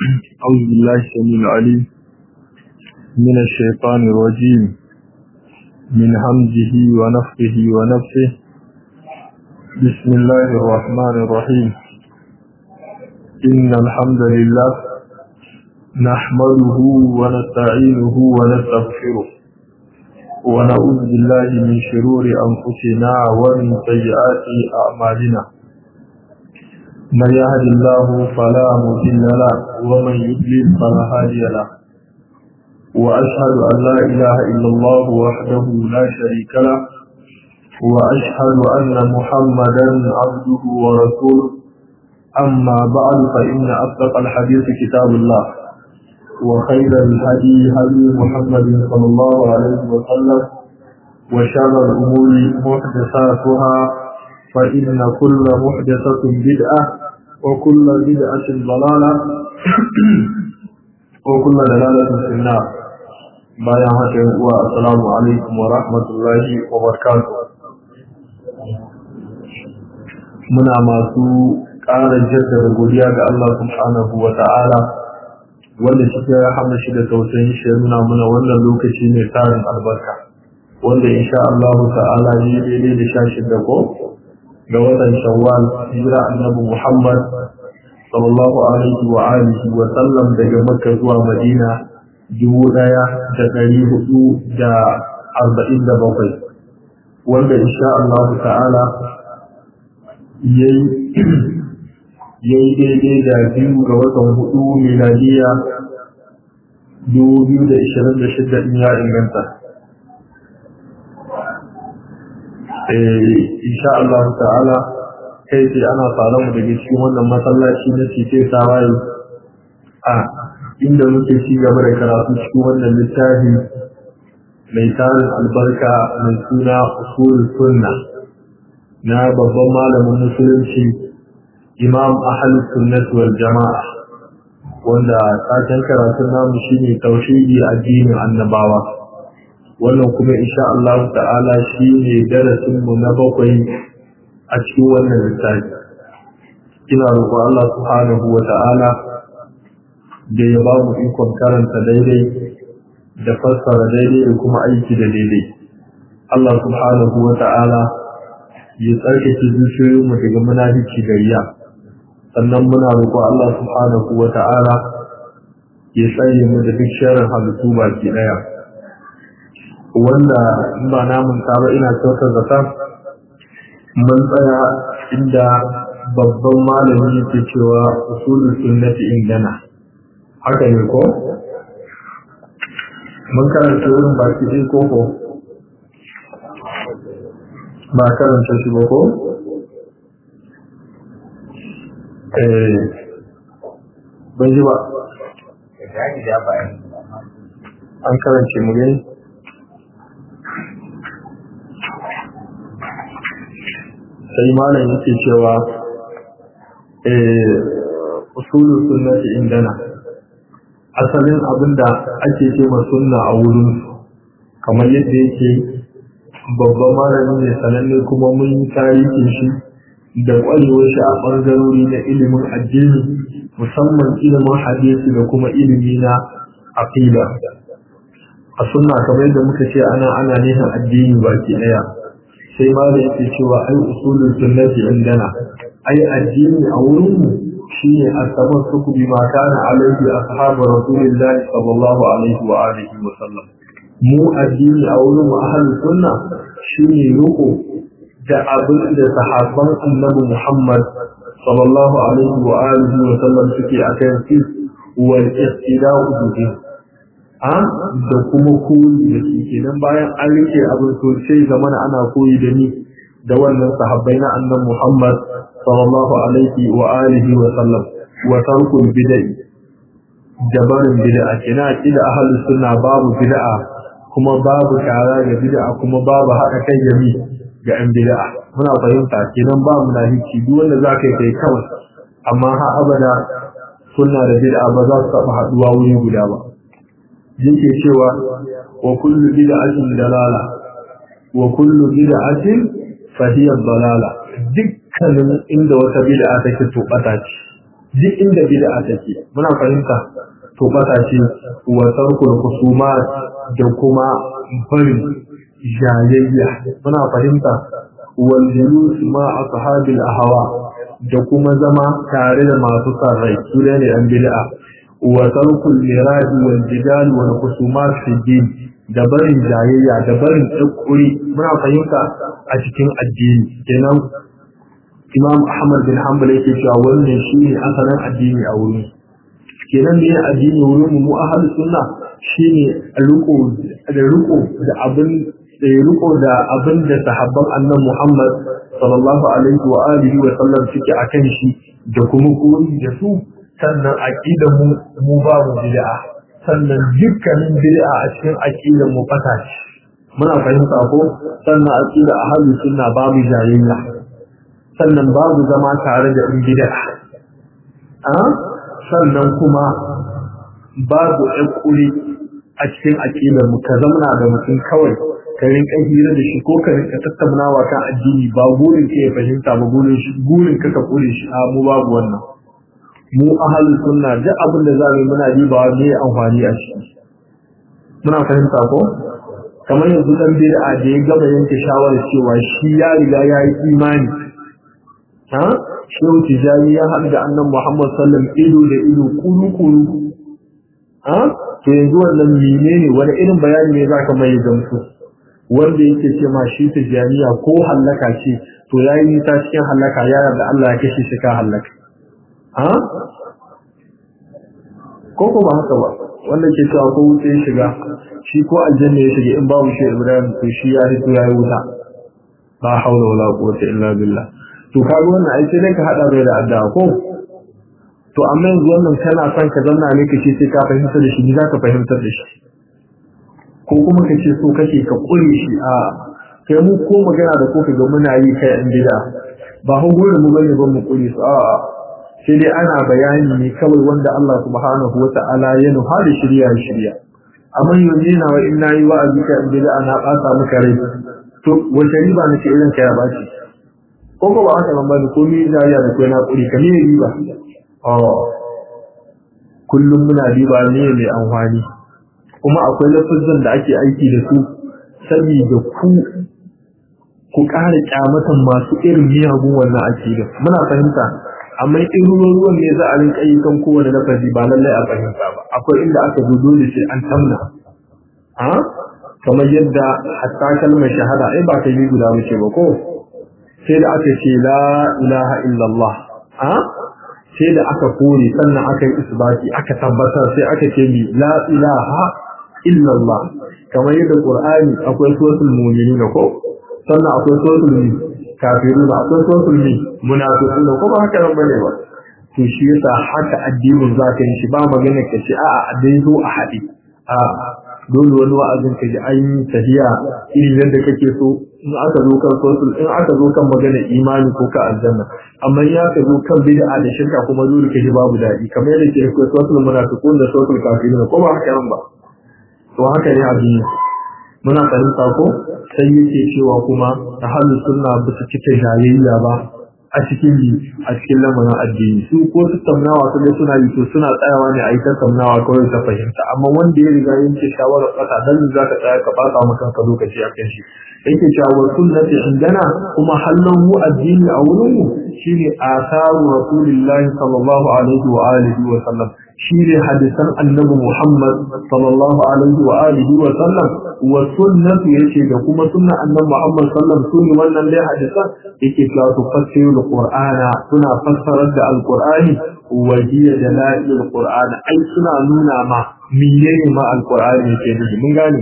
أعوذ بالله السميع العليم من الشيطان الرجيم من همزه ونفخه ونفسه بسم الله الرحمن الرحيم إن الحمد لله نحمده ونستعينه ونستغفره ونعوذ بالله من شرور أنفسنا ومن سيئات أعمالنا من يهد الله فلا مضل له ومن يضلل فلا هادي له واشهد ان لا اله الا الله وحده لا شريك له واشهد ان محمدا عبده ورسوله اما بعد فان اصدق الحديث كتاب الله وخير الهدي هدي محمد صلى الله عليه وسلم وشر الامور محدثاتها فإن كل محدثة بدعة وكل بدعة ضلالة وكل دلالة في النار bayan haka wa assalamu alaikum wa rahmatullahi wa barakatuh muna masu ƙara jaddada godiya ga Allah subhanahu wa ta'ala wanda shi ya rahama shi da tausayin shi ya nuna mana wannan lokaci mai tarin albarka wanda insha Allah ta'ala ne daidai da shashin da ko ga watan shawwal hijira annabi Muhammad sallallahu alaihi wa alihi wa sallam daga Makka zuwa Madina dubu ɗaya da ɗari hudu da arba'in da bakwai wanda insha Allah ta'ala yayi yayi daidai da biyu ga watan hudu miladiya dubu biyu da ishirin da shida in ya inganta insha Allah ta'ala kai ce ana fara mu daga cikin wannan masallaci na cike tawaye a inda muke ci gaba da karatu cikin wannan littafi mai tarin albarka mai suna usul sunna na babban malamin musulunci imam ahli sunnati wal jama'a wanda taken karatun namu shine tauhidi addinin annabawa wannan kuma insha Allah ta'ala shi ne darasinmu na bakwai a cikin wannan littafi ina roƙon Allah subhanahu wa ta'ala da ya ba mu ikon karanta daidai da fassara daidai da kuma aiki da daidai Allah subhanahu wa ta'ala ya tsarkake zuciyoyinmu daga munafici da riya sannan muna roƙon Allah subhanahu wa ta'ala ya tsaye mu da duk sharrin halittu baki ɗaya. wanda ba namun ba ina kyautar zata mun tsaya inda babban malami yake cewa usulul sunnati indana haka ne ko mun karanta wurin baki ɗin koko ba karanta shi ba ko eh ban ji ba an karance mu gani sai malam yake cewa usulul sunnati indana asalin abinda ake ce ma sunna a wurin kamar yadda yake babban malami ne sananne kuma mun yi tarihin shi da kwarewar shi a ɓangarori na ilimin addini musamman ilimin hadisi da kuma ilimi na aqida a sunna kamar yadda muka ce ana ana nihin addini baki ɗaya sai ma da yake cewa ai usulul sunnati indana ai addini a wurin mu shine asabar suku bi ma kana alaihi ashabu rasulillahi sallallahu alaihi wa alihi wa sallam mu addini a wurin mu ahlus sunna shine ruku da abin da sahabban annabi Muhammad sallallahu alaihi wa alihi wa sallam suke akan shi wal ihtida'u bihi a da kuma koyi da su kenan bayan an rike abin to sai zamana ana koyi da ni da wannan sahabbai na annan Muhammad sallallahu alaihi wa alihi wa sallam wa tarkul bid'i da barin bid'a kina kida ahlus sunna babu bid'a kuma babu shara ga bid'a kuma babu haɗa kai da mi ga an bid'a muna fahimta kenan ba mu nahici duk wanda zaka yi kai kawai amma ha abada sunna da bid'a ba za su taɓa haɗuwa wuri guda ba yake cewa wa kullu bid'atin dalala wa kullu bid'atin fa hiya dalala dukkanin inda wata bid'a take to bata ce duk inda bid'a take muna fahimta to bata ce wa tarkul khusumat da kuma barin jayayya muna fahimta wal julus ma ashabil ahwa da kuma zama tare da masu san rai su ne an bid'a wa tarkul mirad wal jidal wal khusumat fi din da barin jayayya da barin tsakuri muna fahimta a cikin addini kenan Imam Ahmad bin Hanbal yake cewa wannan shine asalin addini a wurin kenan ne addini wurin mu ahlus sunna shine riko da riko da abin da riko da abin da sahabban annabi Muhammad sallallahu alaihi wa alihi wa sallam suke akan shi da kuma koyi da su sannan aqidar mu mu babu bid'a sannan dukkanin bid'a a cikin aqidar mu fata ce muna fahimta ko sannan aqida ahlus sunna babu jayayya sannan babu zama tare da in bid'a a sannan kuma babu ƙuri a cikin aqidar mu ka zamana da mutum kawai ka rinka hira da shi ko ka rinka tattaunawa kan addini ba gurin ka ya fahimta ba gurin shi gurin ka ka kure shi a mu babu wannan mu ahli sunna duk abin da za mu yi muna diba ne amfani a ciki muna fahimta ko kamar yanzu dan bid'a da ya gama yanke shawarar cewa shi ya riga ya yi imani ha shehu tijani ya haɗu da annan muhammad sallam ido da ido kuru kuru ha to yanzu wannan menene wani irin bayani ne za ka mai gamsu wanda yake ce ma shi tijaniya ko hallaka ce to ya yi nisa cikin hallaka ya yarda Allah ya kashe shi ka hallaka ha ko ko ba haka ba wanda ke cewa ko wuce ya shiga shi ko aljanna ya shiga in babu shi Ibrahim to shi ya fito ya yi wuta la haula wala quwwata illa billah to kaga wannan ai sai ka hada bai da addu'a ko to amma yanzu wannan kana son ka zanna ne kace sai ka fahimtar da shi ni zaka fahimtar da shi ko kuma kace so kake ka kure shi a kai mu ko magana da ko ga muna yi kai an bid'a ba hu gurin mu bane ban mu kure su a sai dai ana bayani ne kawai wanda Allah subhanahu wata'ala ya nuha da shirya shirya amma yanzu na wa inna yi wa'azi ka in bid'a na ɓata maka rai to wace riba nake irin ka ya baci ko ko ba haka ban bani ko ni zariya da kai na kuri ka ne riba oh kullum muna riba ne mai amfani kuma akwai lafazan da ake aiki da su saboda ku ku ƙara kyamatan masu irin miyagun wannan akida muna fahimta amma in ruwan ne za a rinka yi kan kowane lafazi ba lallai a fahimta ba akwai inda aka zo dole sai an tamna ha kamar yadda hatta kalmar shahada ai ba ta yi guda muke ba ko sai da aka ce la ilaha illallah ha sai da aka kore sannan aka yi isbati aka tabbatar sai aka ce mi la ilaha illallah kamar yadda qur'ani akwai suratul mu'minin ko sannan akwai suratul kafirun akwai suratul munafiqun ko ba haka bane ba to shi yasa haka addinin zaka yi shi ba magana ka ce a'a a dai zo a haɗe a dole wani wa'azin ka ji an yi tafiya irin yadda kake so in aka zo kan sosul in aka zo kan magana imani ko ka aljanna amma in aka zo kan bid'a da shirka kuma dole ka ji babu daɗi kamar yadda ke akwai sosul munafiqun da sosul kafirun ko ba haka nan ba to haka ne addini muna fahimta ko sai yake cewa kuma ahlus sunna ba su cike jayayya ba a cikin a cikin lamarin addini su ko su tamnawa su suna yi to suna tsayawa ne a yi tamnawa kawai ta fahimta amma wanda ya riga yanke shawarar kasa dan za ka tsaya ka fasa maka kanka lokaci a kan shi yake cewa wa sunnati indana kuma hallan mu addini a wurin mu shine asaru rasulillahi sallallahu alaihi wa alihi wa sallam shine hadisan annabi Muhammad sallallahu alaihi wa alihi wa sallam wa sunnatu yace da kuma sunna annabi Muhammad sallallahu alaihi wa wannan dai hadisan yake cewa su fassiru alqur'ana suna fassarar da alqur'ani wa hiya dalail alqur'an ai suna nuna ma menene ma alqur'ani yake nufi mun gane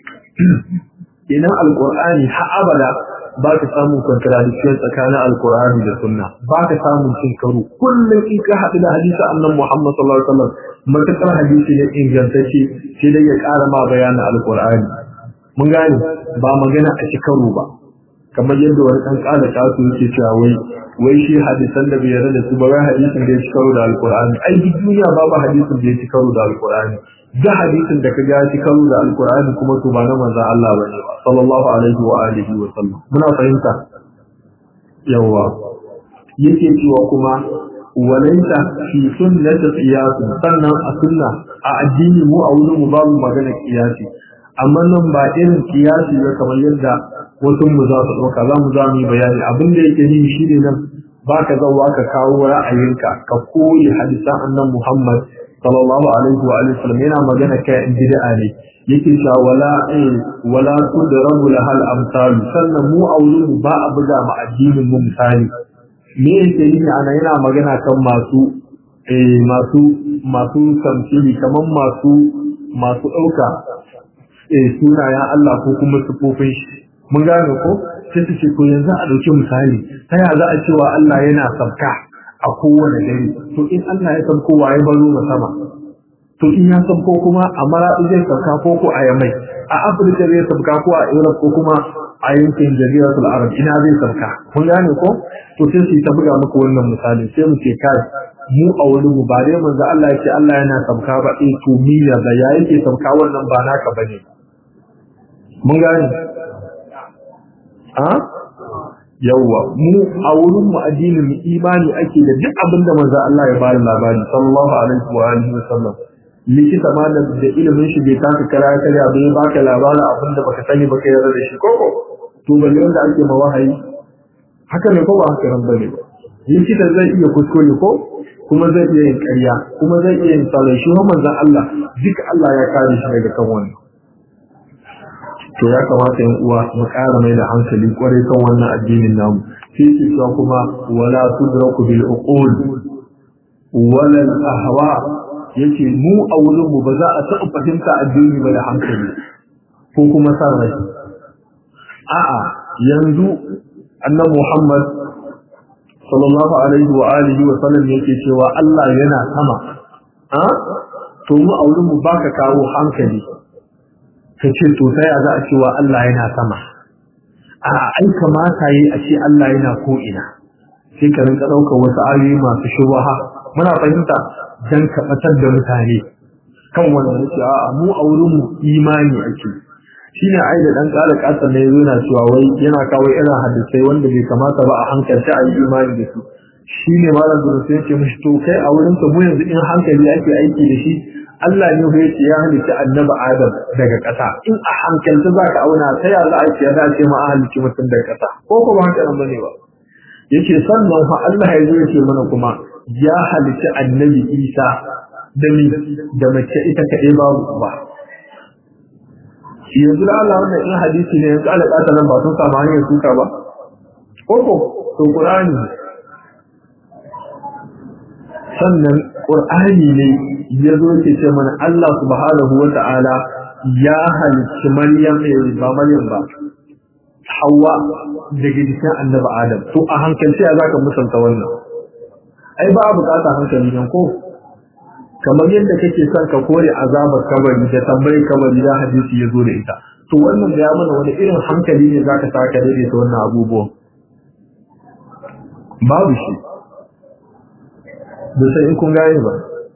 idan alqur'ani har abada ba ka samun contradiction tsakanin alkur'ani da sunna ba ka samun cin karo kullum in ka haɗu da hadisi annan muhammad sallallahu alaihi wasallam matakar hadisi ne ingantacce sai dai ya ƙara ma bayanin alkur'ani mun gane ba magana a ci karo ba kamar yadda wani ɗan ƙara kasu yake cewa wai wai shi hadisan da bai yarda da su ba wai hadisin da ya ci karo da alkur'ani ai duk duniya babu hadisin da ya ci karo da alkur'ani da hadisin da ka ga ci karo da alkur'ani kuma to ba na manzon Allah bane ba sallallahu alaihi wa alihi wa sallam muna fahimta yawa yake cewa kuma walaita fi sunnati qiyas sannan a sunna a addini mu a wurin mu babu magana qiyasi amma nan ba irin qiyasi ba kamar yadda wasu mu za su dauka za mu za mu yi bayani abin da yake yi shine nan baka zauwa ka kawo ra'ayinka ka koyi hadisan annan Muhammad sallallahu alaihi wa alihi wasallam yana magana kai in bid'a ne yake cewa wala wala tudrabu lahal amsal sannan mu a wurin ba a buga ma addinin mu misali me yake yi ana yana magana kan masu eh masu masu tamthili kaman masu masu dauka eh sunayen Allah ko kuma sufofin shi mun gane ko sai su ce ko yanzu a dauki misali ta ya za a cewa Allah yana sabka a kowane dare to in Allah ya sabko waye baro ma sama to in ya sabko kuma a maraɗi zai sabka ko ko a yamai a Afirka zai sabka ko a Europe ko kuma a yankin jaziratul Arab ina zai sabka mun gane ko to sai su ta buga muku wannan misali sai mu ce kai mu a wani mu ba dai manzo Allah ya ce Allah yana sabka ba eh to miya da ya yake sabka wannan ba naka bane mun gane a yawwa mu a wurin mu addinin mu imani ake da duk abin da manzo Allah ya bada labari sallallahu alaihi wa alihi wasallam likita ma da ilimin shi bai taka kara kare bai baka labarin abin da baka sani baka yarda da shi koko to balle wanda ake ma wahayi haka ne ko ba haka nan bane ba likita zai iya kuskure ko kuma zai iya yin ƙarya kuma zai iya yin salai shi manzon Allah duk Allah ya kare shi daga kan wannan to ya kamata yan uwa mu ƙara mai da hankali kwarai kan wannan addinin namu sai ce cewa kuma wala tudraku bil uqul wala al ahwa yace mu a wurin mu ba za a taɓa fahimta addini ba da hankali ko kuma san rai a'a yanzu annabi Muhammad sallallahu alaihi wa alihi wa sallam yake cewa Allah yana sama a to mu a wurin mu baka kawo hankali ka ce to sai a za a cewa Allah yana sama a ai kamata yi a ce Allah yana ko ina sai ka rinka ɗaukar wasu ayoyi masu shubaha muna fahimta dan ka batar da mutane kan wannan yace a mu a wurin mu imani ake shine ai da dan ƙara ƙasa ne yana cewa wai yana kawo irin hadisai wanda bai kamata ba a hankalta a yi imani da su shine malam da sai yake mishi to kai a wurin ka mu yanzu in hankali ake aiki da shi Allah ne ya ce ya halitta annabi Adam daga ƙasa in a hankalta za ka auna ta ya za a ce ya ce ma a halicci mutum daga ƙasa ko ko ba haka nan bane ba yace sannan fa Allah ya zo yake mana kuma ya halitta annabi Isa da ni da mace ita kaɗai babu ba yanzu da Allah wannan in hadisi ne yanzu ala ƙasa nan ba sun samu hanyar suka ba ko ko to Qur'ani sannan Qur'ani ne ya zo ke ce mana Allah subhanahu wa ta'ala ya halicci Maryam ba Maryam ba Hawwa daga jikin Annabi Adam to a hankalci ya zaka musanta wannan ai ba a bukata hankali nan ko kamar yadda kake son ka kore azabar kabari da tambayi kabari da hadisi ya zo da ita to wannan ya mana wani irin hankali ne zaka saka daidaita wannan abubuwan babu shi da sai in kun gane ba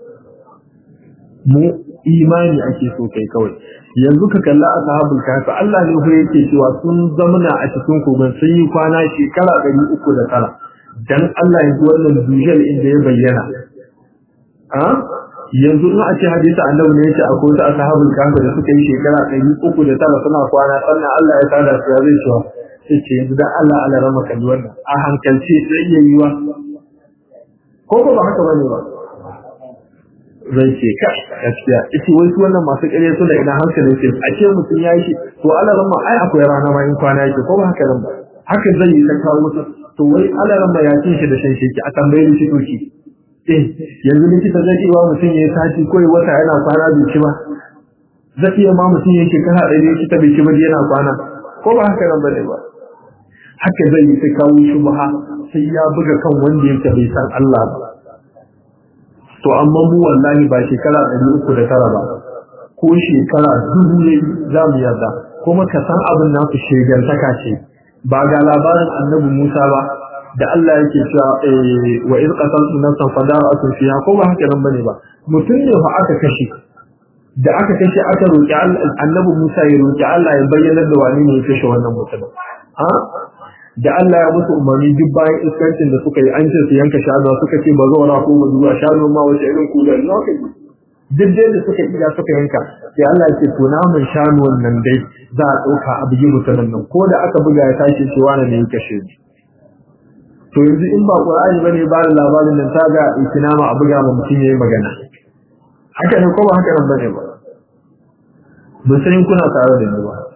mu imani ake so kai kawai yanzu ka kalla ashabul kahfi Allah ne ko yake cewa sun zamana a cikin kogon sun yi kwana shekara ɗari uku da tara dan Allah yanzu wannan dujal inda ya bayyana a yanzu in a ce hadisi annabi ne yace akwai wasu ashabul kahfi da suka yi shekara ɗari uku da tara suna kwana sannan Allah ya tada su ya zai cewa sai ce yanzu dan Allah Allah rama kalli wannan a hankalce sai iya yiwa ko ko ba haka bane ba zai ce ka gaskiya ita wai su wannan masu ƙarya su da idan hankali ce a ce mutum ya yi shi to Allah rama ai akwai rana ma in kwana yake ko ba haka nan ba haka zai yi ta kawo musu to wai Allah rama ya cin shi da shan shi a tambaye shi to ki eh yanzu likita zai iya mutum ya sati ko ya wata yana kwana bai ci ba zai iya ma mutum ya shekara ɗaya likita bai ci ba yana kwana ko ba haka nan bane ba haka zai yi ta kawo shubha sai ya buga kan wanda yake bai san Allah ba to amma mu wallahi ba shekara ɗari uku da tara ba ko shekara dubu ne za mu yarda kuma ka san abin nasu shegantaka ce ba ga labarin annabi Musa ba da Allah yake cewa wa iz qataltu nafsan fadara'atun fiha ko ba haka nan bane ba mutum ne fa aka kashe da aka kashe aka roki annabi Musa ya roki Allah ya bayyana da wani ne ya kashe wannan mutum ha da Allah ya musu umarni duk bayan iskancin da suka yi an ce su yanka shanu suka ce ba zo na ko ba zuwa shanu ma wace irin kula lokaci duk dai da suka iya suka yanka sai Allah ya ce to namun shanu wannan dai za a ɗauka a bugi mutanen nan ko da aka buga ya tashi ce wani ne ya kashe ni to yanzu in ba Qur'ani bane ba da labarin nan ta ga ikinama a buga ma mutum yayi magana haka ne ko ba haka nan bane ba ba sai kuna tare da ni ba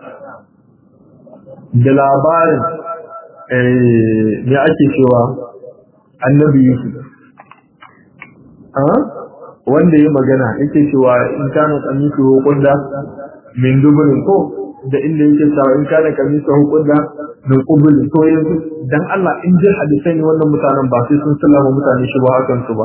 da labarin me ake cewa annabi Yusuf wanda ya magana yake cewa in kana kamisu hukunda min duburin ko da inda yake cewa in kana kamisu hukunda min qubulin to yanzu dan Allah in ji hadisai ne wannan mutanen ba sai sun sallama mutane shi ba hakan su ba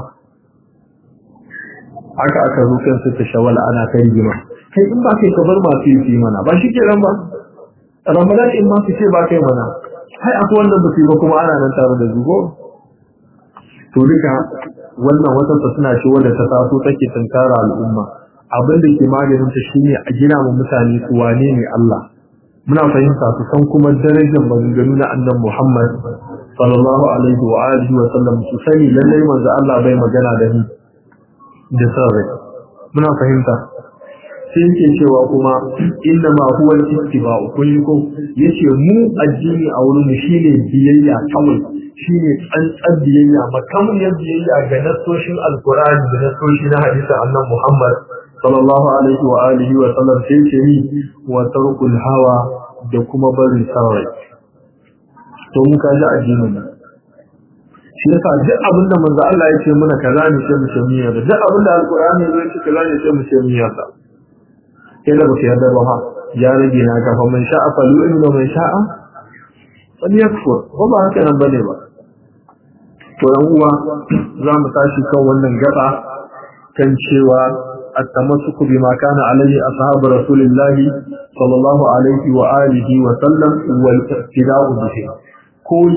haka aka zo kan su ta shawala ana kai jima kai in ba kai ka bar masu yi mana ba shi kenan ba ramadan in ma su ce ba kai mana hai akwai wannan ba ba kuma ana nan tare da zugo to duka wannan wata suna shi wanda ta taso take tunkara al'umma abin da ke maganin ta shine a gina mu mutane su wane ne Allah muna fahimta su san kuma darajar maganganu na annabi Muhammad sallallahu alaihi wa alihi wa sallam su sani lallai manzo Allah bai magana da ni da sarri muna fahimta sai yake cewa kuma inna ma huwa al-ittiba'u kullukum yace mu addini a wurin mu shine biyayya kawai shine tsantsan biyayya makamiyar biyayya ga nasoshin alqur'ani da nasoshi na hadisin annabi Muhammad sallallahu alaihi wa alihi wa sallam sai ce ni wa tarkul hawa da kuma barin sarai to mun ka ji addinin nan shi yasa duk abin da manzo Allah ya ce muna kaza ne sai mu ce miya da duk abin da alqur'ani ya ce kaza ne sai mu ce miya sa sai da baka yarda ba ha ya rage na ka fa man sha'a fa lu'min wa man sha'a fal yakfur ko ba haka nan bane ba to yan uwa za mu tashi kan wannan gaba kan cewa التمسك بما كان عليه أصحاب رسول الله صلى الله عليه وآله وسلم والاقتداء به كل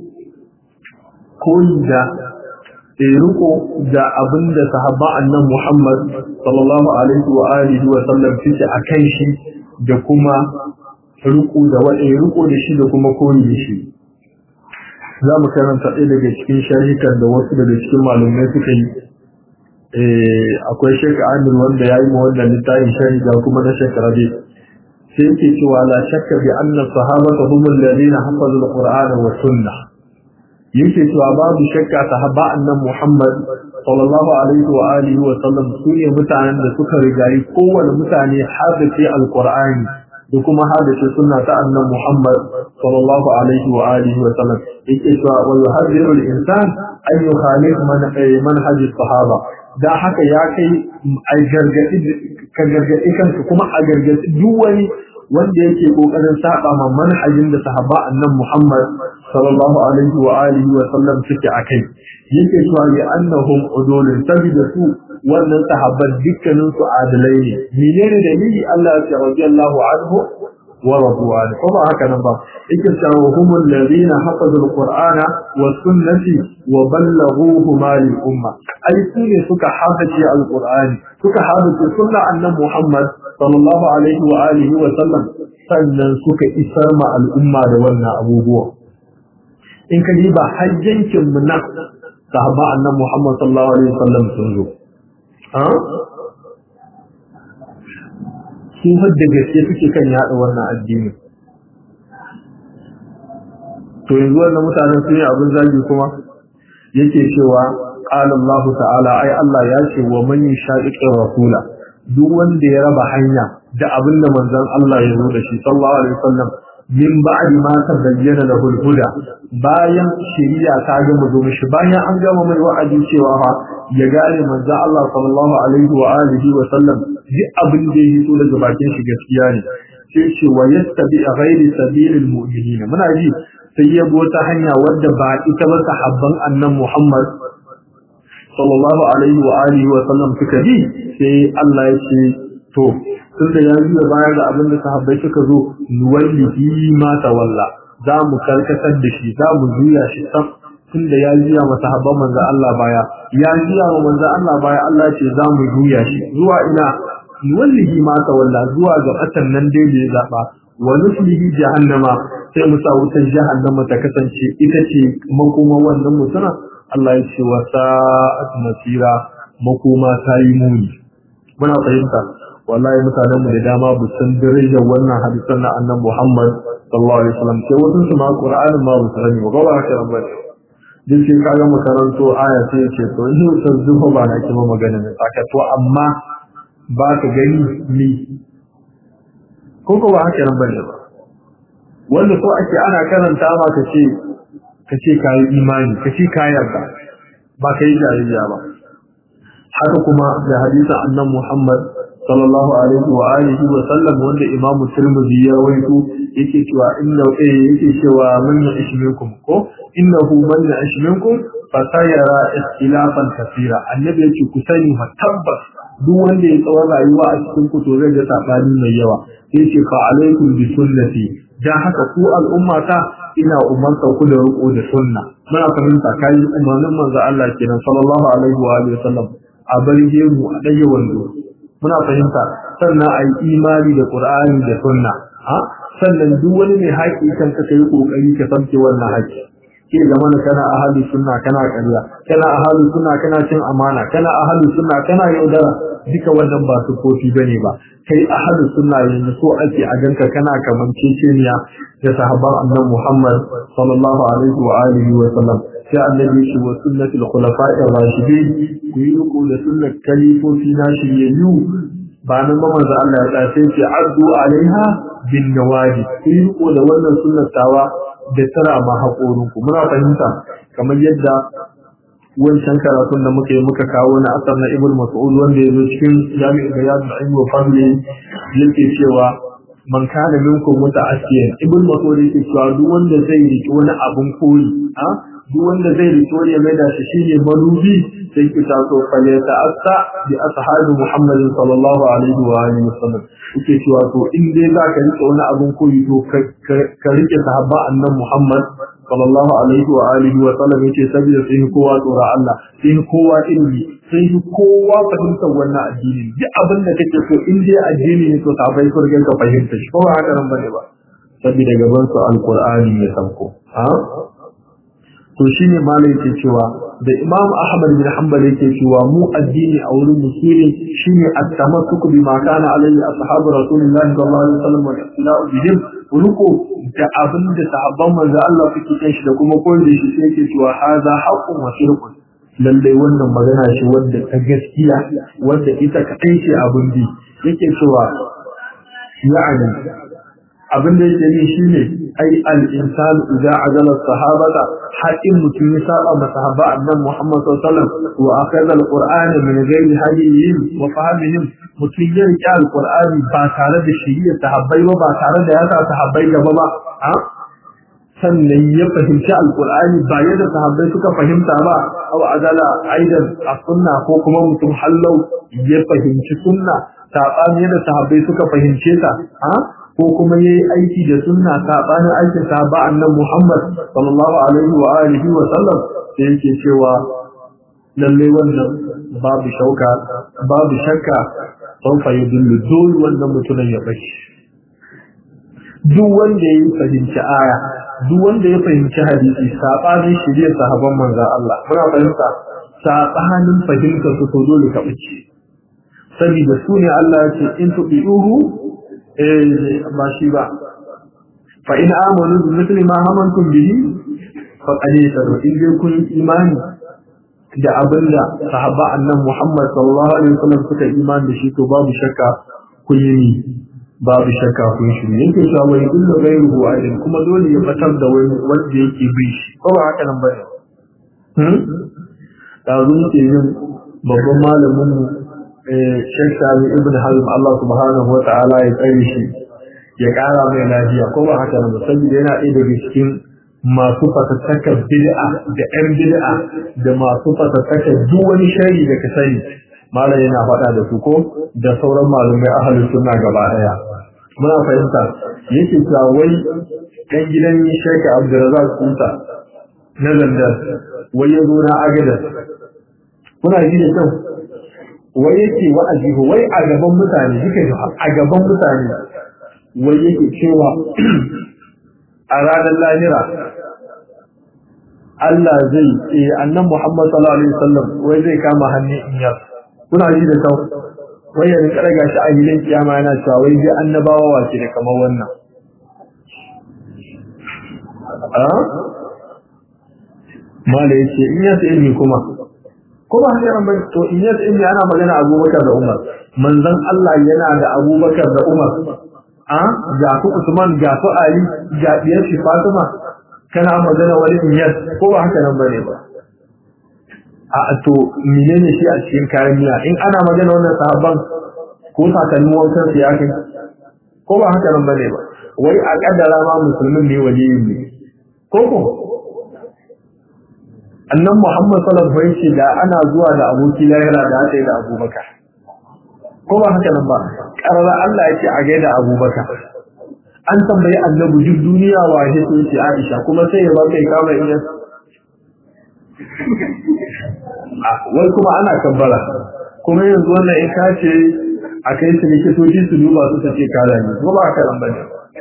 كل دا riko da abin da sahaba annan Muhammad sallallahu alaihi wa alihi wa sallam suke a kan shi da kuma riko da wanda riko da shi da kuma koyi da shi za mu karanta ɗaya daga cikin sharhikan da wasu daga cikin malumai suka yi akwai Sheikh Amir wanda ya yi ma wannan littafin shahida kuma na Sheikh Rabi sai yake cewa la shakka bi anna sahabata hum alladhina hafazu al-Qur'ana wa sunnah yake cewa babu shakka sahaba annan Muhammad sallallahu alaihi wa alihi wa sallam sune mutanen da suka rigayi kowane mutane hadace al-Qur'ani da kuma hadace sunna ta annan Muhammad sallallahu alaihi wa alihi wa sallam yake cewa wa yuhadhiru al-insan an yukhalif manhaj as-sahaba da haka ya kai a gargaɗi ka gargaɗi kanka kuma a gargaɗi duk wani wanda yake kokarin saba ma manhajin da sahaba annan Muhammad sallallahu alaihi wa alihi wa sallam suke akai yake cewa ya annahum udulun sabida su wannan sahabban dukkanin su adalai ne menene dalili Allah ya ce radiyallahu anhu wa radu anhu kuma haka nan ba yake cewa humul ladina hafazu alqur'ana wa sunnati wa ballaghuhu ma lil umma ai su ne suka haface alqur'ani suka haface sunna annabi Muhammad sallallahu alaihi wa alihi wa sallam sannan suka isar ma al'umma da wannan abubuwa in ka diba hajjancin mu na sahaba annabi Muhammad sallallahu alaihi wa sallam sun zo su da gaske suke kan yada wannan addini to yanzu wannan mutanen sun yi abin zagi kuma yake cewa qala Allah ta'ala ai Allah ya ce wa man yashaqiqi rasula duk wanda ya raba hanya da abin da manzon Allah ya zo da shi sallallahu alaihi wasallam min ba'di ma tabayyana lahu al-huda bayan shari'a ta gama zo mishi bayan an gama mai wa'adi cewa fa ya gane manzon Allah sallallahu alaihi wa alihi wa sallam duk abin da ya so daga bakin shi gaskiya ne sai ce wa yastabi ghairi sabilil mu'minin muna ji sai ya bi wata hanya wadda ba ita ba sahabban annan Muhammad sallallahu alaihi wa alihi wa sallam suka bi sai Allah ya ce to tunda ya yi baya ga abin da sahabbai suka zo nuwallihi ma tawalla za mu karkatar da shi za mu juya shi sam tunda ya juya ma sahabban manzo Allah baya ya juya ma manzo Allah baya Allah ce za mu juya shi zuwa ina nuwallihi ma tawalla zuwa ga batan nan dai da ya zaba wa nuslihi jahannama sai mu sa wutar jahannama ta kasance ita ce makoma wannan mutuna Allah ya ce wa sa'at masira makoma ta yi muni muna fahimta wallahi mutanen mu da dama bu san darajar wannan hadisan na annabi Muhammad sallallahu alaihi wasallam sai wasu su ma Qur'anin ma bu sani ba ba haka nan bane duk sai kaga makaranto aya sai ce to ni san zuwa ba na kima magana ne saka to amma ba ka gani ni ko ko ba haka nan bane ba wanda so ake ana karanta ma ka ce ka ce ka yi imani ka ce ka yarda ba ka yi jariya ba haka kuma da hadisin annan Muhammad sallallahu alaihi wa alihi wa sallam wanda Imam Tirmidhi ya rawaito yake cewa inna eh yake cewa man ya'ish minkum ko innahu man ya'ish minkum fa sayara ikhtilafan kaseera annabi yake ku sani fa tabbas duk wanda ya tsawon rayuwa a cikin ku to zai ga sabani mai yawa yace fa alaikum bi sunnati dan haka ku al'umma ta ina umarta ku da riko da sunna muna fahimta kai umarnin manzo Allah kenan sallallahu alaihi wa alihi wasallam a barge mu a dage wando muna fahimta sannan a yi imani da qur'ani da sunna ha sannan duk wani mai haƙi kan ka kai kokari ka samke wannan haƙi ke zama na kana ahli sunna kana ƙarya kana ahli sunna kana cin amana kana ahli sunna kana yaudara duka wannan ba su kofi bane ba kai ahli sunna yanzu so ake a ganka kana kaman ceceniya da sahabban annabi Muhammad sallallahu alaihi wa alihi wa sallam sai annabi shi wa sunnatul khulafa'ir rashidin ku yi riko da sunnar kalifofi na shiryayyu ba nan ba manzo Allah ya tsaye ce addu alaiha bin nawaji ku yi riko da wannan sunnar tawa da tara ma haƙorin ku muna fahimta kamar yadda wancan karatun da muka yi muka kawo na asar na ibn mas'ud wanda ya zo cikin jami'in bayan da ilmi wa fadli yake cewa man kana minkum muta'assiyan ibn mas'ud yake cewa duk wanda zai riki wani abun koyi a duk wanda zai riki wani ya maida shi shine marubi sai ki taso fale ta asa bi ashabi muhammadin sallallahu alaihi wa alihi wasallam yake cewa to in dai za ka rike wani abun koyi to ka rike sahabba annan muhammad sallallahu alaihi wa alihi wa sallam yace saboda sai kowa tsora Allah sai kowa ilmi sai kowa fahimtar wannan addini duk abin da kake so in dai addini ne to ka bai kurgen ka fahimta shi ko ba haka nan bane ba saboda gaban su alqur'ani ya sauko ha to shine malai yake cewa da imam ahmad bin hanbal yake cewa mu addini a wurin musulmi shine at-tamassuk bima kana alayhi ashabu rasulillahi sallallahu alaihi wasallam wa ittiba'u bihim ruko da abin da sahabban manzo Allah suke kan shi da kuma koyi da shi sai yake cewa hadha haqqun wa shirkun lalle wannan magana ce wanda ta gaskiya wanda ita kadai ce abin bi yake cewa ya'ani abin da yake yi shine ai al-insan idza azala sahabata haƙin mutum ya saba ma sahaba annan Muhammad sallallahu alaihi wasallam wa akhadha al-qur'ana min ghairi hadihim wa fahmihim mutum ya riƙe al-qur'ani ba tare da shiriyar sahabbai ba ba tare da ya sa sahabbai gaba ba a sannan ya fahimci al-qur'ani ba yadda sahabbai suka fahimta ba aw azala aidan as-sunna ko kuma mutum hallau ya fahimci sunna saɓani yadda sahabbai suka fahimce ta a ko kuma yayi aiki da sunna sabanin aikin sahaba annabi Muhammad sallallahu alaihi wa alihi wa sallam sai yake cewa lalle wannan babu shauka babu shakka sun fa yudullu dole wannan mutumin ya bashi duk wanda ya fahimci aya duk wanda ya fahimci hadisi sabanin shirye sahaban manzon Allah muna fahimta sabanin fahimta su to dole ka bace saboda su ne Allah ya ce in tubi'uhu eh ba shi ba fa in amanu bi mithli ma amantum bihi fa qad yataru in dai kun imani da abinda sahaba annan Muhammad sallallahu alaihi wasallam suka imani da shi to babu shakka kun yi babu shakka kun shi yake cewa wai kullu ghayruhu alim kuma dole ya fatar da wani wanda yake bi shi ko ba haka nan bane hmm da zuwa yin babban malamin mu Sheikh Sami Ibn Hazm Allah subhanahu wa ta'ala ya tsare shi ya ƙara mai lafiya ko ba haka nan saboda yana ɗaya daga cikin masu fatattakar bid'a da ƴan bid'a da masu fatattakar duk wani shari da ka sani malam yana faɗa da su ko da sauran malumai ahalin sunna gaba ɗaya muna fahimta yake cewa wai ɗan gidan Sheikh Abdulrazak Kusa na Zandar wai ya zo na Agadar kuna ji da kyau wai yake wa'azi ko wai a gaban mutane duka a gaban mutane wai yake cewa a ranar lahira Allah zai eh annan Muhammad sallallahu alaihi wasallam wai zai kama hannun inyar kuna ji da kau wai ya rinka daga shi a hilin kiyama yana cewa wai ji annabawa wace da kamar wannan a mala yace in yasa ilmi kuma kuma haka ran bai to in yasa ilmi ana magana Abubakar da Umar manzon Allah yana da Abubakar da Umar a ga ku Usman ga su Ali ga diyar shi Fatima kana magana wani inyar ko ba haka nan bane ba a to menene shi a cikin kayan miya in ana magana wannan sahabban ko sakannin wankan su ya kai ko ba haka nan bane ba wai a kaddara ma musulmin ne waliyi ne ko ko annan Muhammad sallallahu alaihi wasallam da ana zuwa da aboki lahira da aka yi da Abubakar ko ba haka nan ba karara Allah yake a gaida Abubakar an tambayi annabi duk duniya wa ya ce Aisha kuma sai ya ba kai kama iya wai kuma ana kabbara kuma yanzu wannan in ka ce a kai su likitoci su duba su ce kala ne kuma ba haka nan bane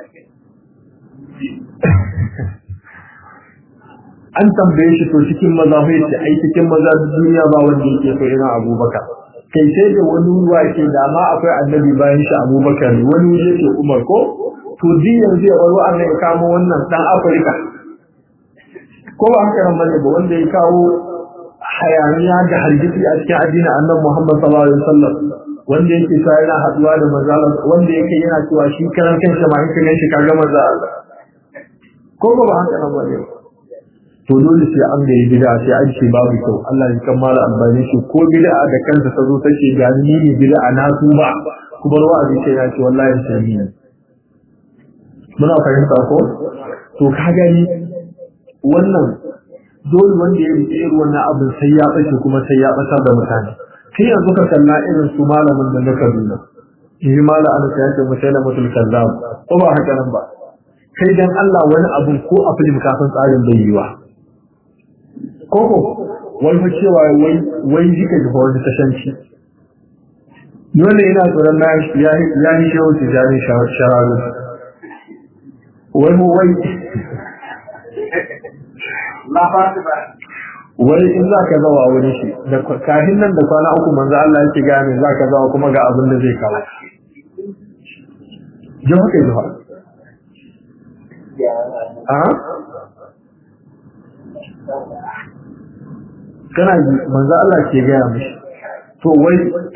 an tambaye shi to cikin maza sai ce ai cikin maza duniya ba wanda yake so ina Abubakar kai sai da wani ruwa ke da ma akwai annabi bayan shi Abubakar wani wuri yake Umar ko to din yanzu ya waro Allah ya kamo wannan dan Afirka ko ba haka nan bane ba wanda ya kawo hayaniya da hargitsi a cikin addinin Annabi Muhammad sallallahu alaihi wasallam wanda yake cewa yana haduwa da manzo wanda yake yana cewa shi karan kansa ma in ka ganshi kaga manzo Allah ko ba haka nan bane ba to dole sai an ga bid'a sai an ce babu kyau Allah ya kammala albani shi ko bid'a da kansa ta zo take ga ni ne bid'a na su ba kuma wa'azi sai ya ce wallahi sai ni muna fahimta ko to ka gani wannan dole wanda ya rike irin wannan abin sai ya bace kuma sai ya batar da mutane kai yanzu ka kalla irin su malamin da na Kaduna yi mala an sai ya ce mutane mutul kazzab ko ba haka nan ba kai dan Allah wani abun ko a film kafin tsarin bai yiwa koko wai fa cewa wai wai jika da wani tashanci dole ina tsoron na ya ya yi shehu tijani shararu wai mu wai wai in za ka zawa wani shi da kafin nan da kwana uku manzo Allah yake gane za ka zawa kuma ga abin da zai kawo jawa kai jawa a kana ji manzo Allah ke gaya mishi to wai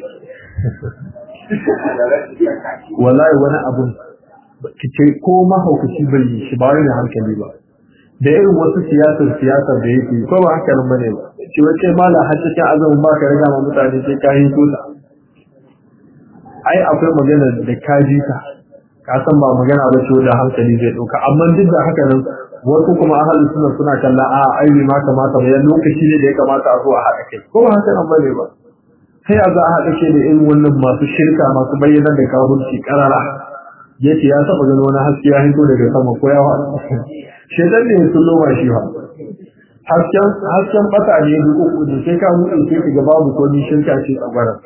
wallahi wani abun kice ko mahaukaci bai yi shi ba wani hankali ba da irin wasu siyasar siyasar da yake ko ba haka nan bane ba shi wace mala har cikin azumin ba ka riga ma mutane sai ka yi kusa ai akwai magana da ka ji ta ka san ba magana ba ce da hankali zai dauka amma duk da haka nan wasu kuma ahalin suna suna kalla a ai ma kamata bayan lokaci ne da ya kamata a zo a haɗa kai ko ba haka nan bane ba sai a za a haɗa kai da irin wannan masu shirka masu bayyana da kafirci karara yace ya saba gano wani haske ya hito daga sama ko ya faɗa shedan ne sun loma shi ba hasken hasken bata ne duk uku ne sai ka mutu sai ka ga babu ko ni shirka ce a gwara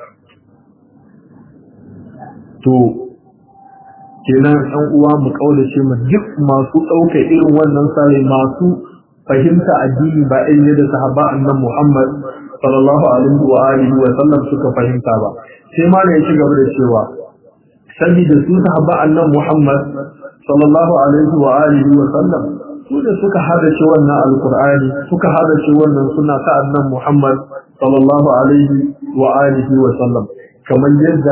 to kenan ɗan uwa mu kaulace mu duk masu ɗauka irin wannan sare masu fahimta addini ba irin yadda sahaba annan Muhammad sallallahu alaihi wa alihi wa sallam suka fahimta ba sai ma ne ya ci gaba da cewa sabida su sahaba annan Muhammad sallallahu alaihi wa alihi wa sallam su da suka hadace wannan alqur'ani suka hadace wannan sunna ta annan Muhammad sallallahu alaihi wa alihi wa sallam kamar yadda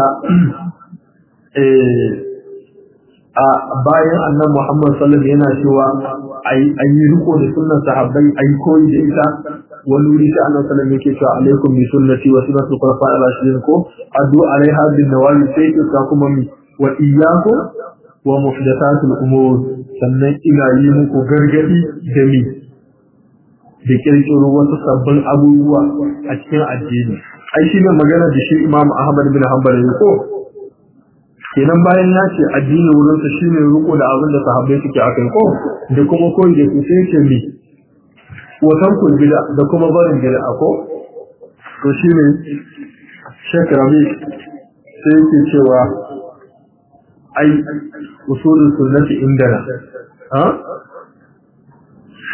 eh a bayan annan Muhammad sallallahu alaihi yana cewa an yi riko da sunnan sahabbai ai koyi da ita wani wuri sai annabi sallallahu alaihi yake cewa alaikum bi sunnati wa sunnati khulafa'i ar-rashidin ko addu alaiha bin nawali sai ka kuma mi wa iyyakum wa muhdathatul umur sannan ina yi muku gargadi da mi da kirkiro wasu sabbin abubuwa a cikin addini ai shi ne magana da shi Imam Ahmad bin Hanbal ne ko kenan bayan ya ce addini wurin sa shine riko da abin da sahabbai suke akai ko da kuma koyi da su sai ce mi watan ku bid'a da kuma barin bid'a ko to shine Sheikh Rabi sai yake cewa ai usulul sunnati indana ha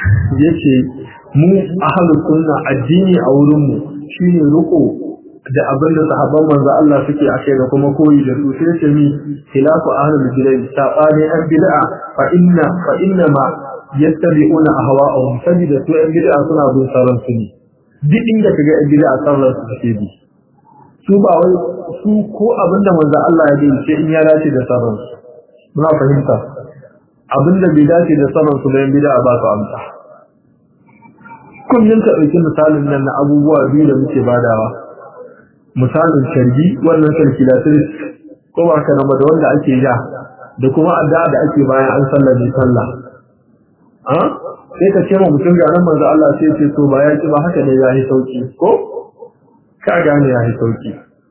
yace mu ahlus sunna addini a wurin mu shine ruko da abin da sahabban manzo Allah suke ake da kuma koyi da su sai ce mi khilafu ahlul bid'ah sabani an bid'a fa inna fa inna ma yattabi'una ahwa'ahum sabida su an bid'a suna bin sauran su ne duk inda kaga an bid'a sauran su suke bi su ba wai su ko abinda manzo Allah ya yi ce in ya dace da sauran su muna fahimta abinda bai dace da sauran su da yan bid'a ba su amsa kullum ka ɗauki misalin nan na abubuwa biyu da muke badawa misalin shargi wannan calculatrice ko ba ka nama da wanda ake ja da kuma addu'a da ake bayan an sallar ne sallah a sai ka ce ma mutum ga nan manzo Allah sai ce to ba ya ci ba haka ne yayi sauki ko ka gane yayi sauki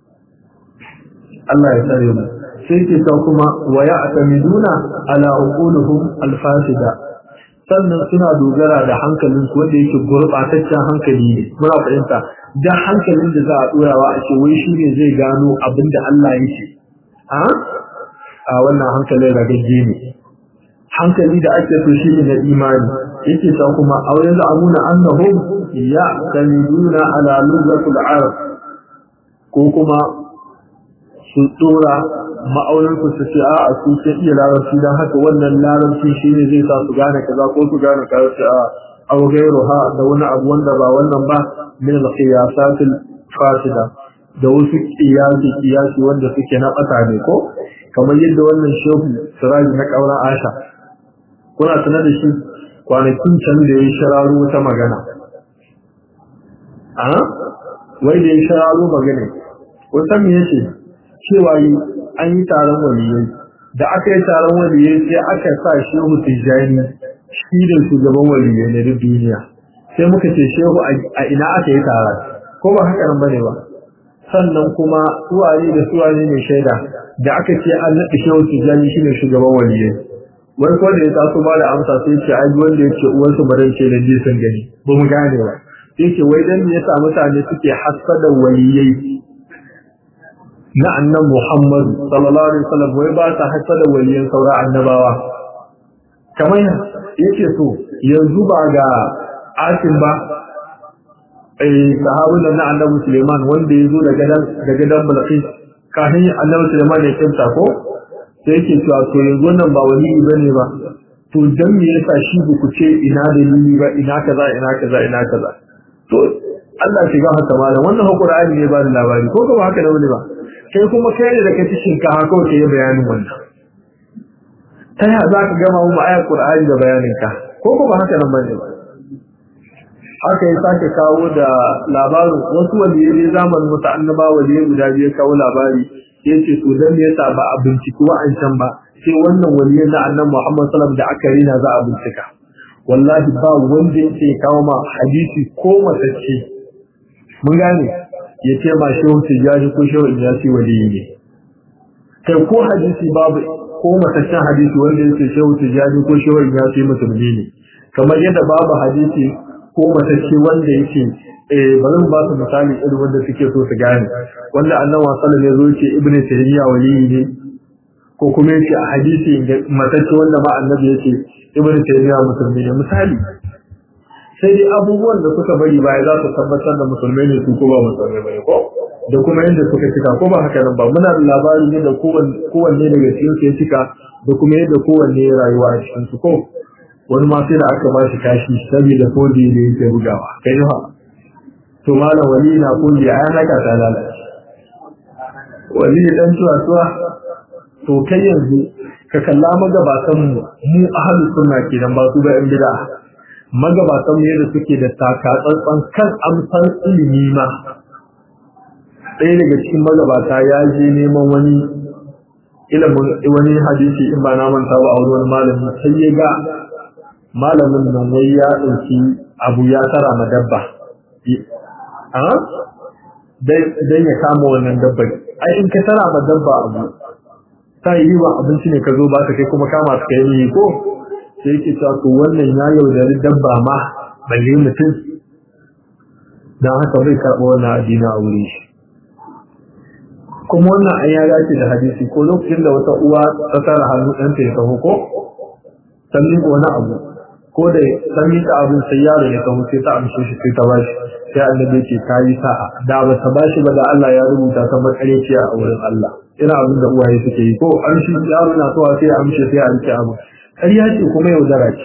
Allah ya tsare mu sai ke ta kuma wa ya'tamiduna ala uquluhum al-fasida sannan suna dogara da hankalin su wanda yake gurbataccen hankali ne muna fahimta dan hankalin da za a dorawa a ce wai shine zai gano abin da Allah yake a a wannan hankalin ragagge ne hankali da ake so shi ne na imani yake ta kuma aw yanzu amuna annahum ya'tamiduna ala lughatil arab ko kuma su dora ma'aunin ku su ce a a su ke iya larabci don haka wannan larabci shi ne zai sa su gane kaza ko su gane kaza ce a aw ha da wani abu wanda ba wannan ba min al-qiyasatil fasida da wasu kiyasi kiyasi wanda suke na bata ne ko kamar yadda wannan shehu siraji na kauran asha kuna tuna da shi kwanakin can da ya shararo wata magana a wai da ya shararo magana wata me yace cewa yi an yi taron waliyai da aka yi taron waliyai sai aka sa shehu tijjani shi da shugaban waliyai na duk duniya sai muka ce shehu a ina aka yi taron ko ba haka nan bane ba sannan kuma suwaye da suwaye ne shaida da aka ce an naɗa shehu tijjani shi ne shugaban waliyai wai ko da ya taso ba da amsa sai ce ai wanda yake uwarsu bare ce da ji sun gani ba mu gane ba sai ce wai dan me yasa mutane suke hasada waliyai na annan Muhammad sallallahu alaihi wasallam wai ba ta hasada waliyan saura annabawa kamar yake so yanzu ba ga asin ba eh sahabun na annabi Suleiman wanda yazo da gadan da gadan Balqis kafin annabi Suleiman ya kimta ko sai yake cewa to yanzu nan ba wali bane ba to dan me yasa shi ku ce ina dalili ba ina kaza ina kaza ina kaza to Allah shiga haka malam wannan Qur'ani ne ba da labari ko ba haka da wani ba kai kuma kai ne da ka ci shinkafa kawai ka yi bayanin wannan ta yaya za ka gama mu ayar Qur'ani da bayanin ka ko kuma haka nan bane ba haka ya sake kawo da labarin wasu waliyai zamanin wasu annaba waliyai guda biyu kawo labari ya ce to dan me yasa ba a binciki wa'ancan ba sai wannan waliyan na annan Muhammad sallallahu da aka rina za a bincika wallahi ba wanda yake kawo ma hadisi ko matacce mun gane ya ce ma shehu tijjani ko shehu inyasi waliyi ne kai ko hadisi babu ko mataccen hadisi wanda yake shehu tijjani ko shehu inyasi musulmi ne kamar yadda babu hadisi ko matacce wanda yake eh bari mu ba su misali irin wanda suke so su gane wanda annabi sallallahu alaihi wasallam ce ibnu taymiya waliyi ne ko kuma yake a hadisi matacce wanda ma annabi yake ibnu taymiya musulmi ne misali sai dai abubuwan da suka bari baya za su tabbatar da musulmai ne su ko ba musulmai bane ko da kuma yadda suka cika ko ba haka nan ba muna da labari ne da kowanne daga cikin su ya cika da kuma yadda kowanne ya rayuwa a cikin su ko wani ma sai da aka ba shi kashi saboda kodi ne yake bugawa kai ha to malam wali na kodi a yana ka ta lalace wali dan tuwa tuwa to kai yanzu ka kalla magabatan mu mu ahlus sunna kenan ba su ba yan bid'a magabatan mu yadda suke da takatsantsan kan amsan ilimi ma ɗaya daga cikin magabata ya je neman wani ilimin wani hadisi in ba na manta ba a wani malami sai ya ga malamin nan wai ya ɗauki abu ya tara ma dabba dan ya kama wannan dabba ai in ka tara ma dabba abu ta yi wa abinci ne ka zo ba ka kai kuma kama su kai ne ko sai yake cewa to wannan ya yaudari dabba ma balle mutum dan haka bai karɓa wannan addini a wuri shi kuma wannan an ya dace da hadisi ko lokacin da wata uwa ta tara hannu ɗanta ya taho ko sannan ko wani abu ko da ta miƙa abin sai yaro ya kawo sai ta amshe shi sai ta bashi sai annabi ce ta yi sa'a da ba ta bashi ba da Allah ya rubuta ta makareciya a wurin Allah ina abin da uwaye suke yi ko an shi yaro na zuwa sai ya amshe sai ya rike abu ƙarya ce kuma yaudara ce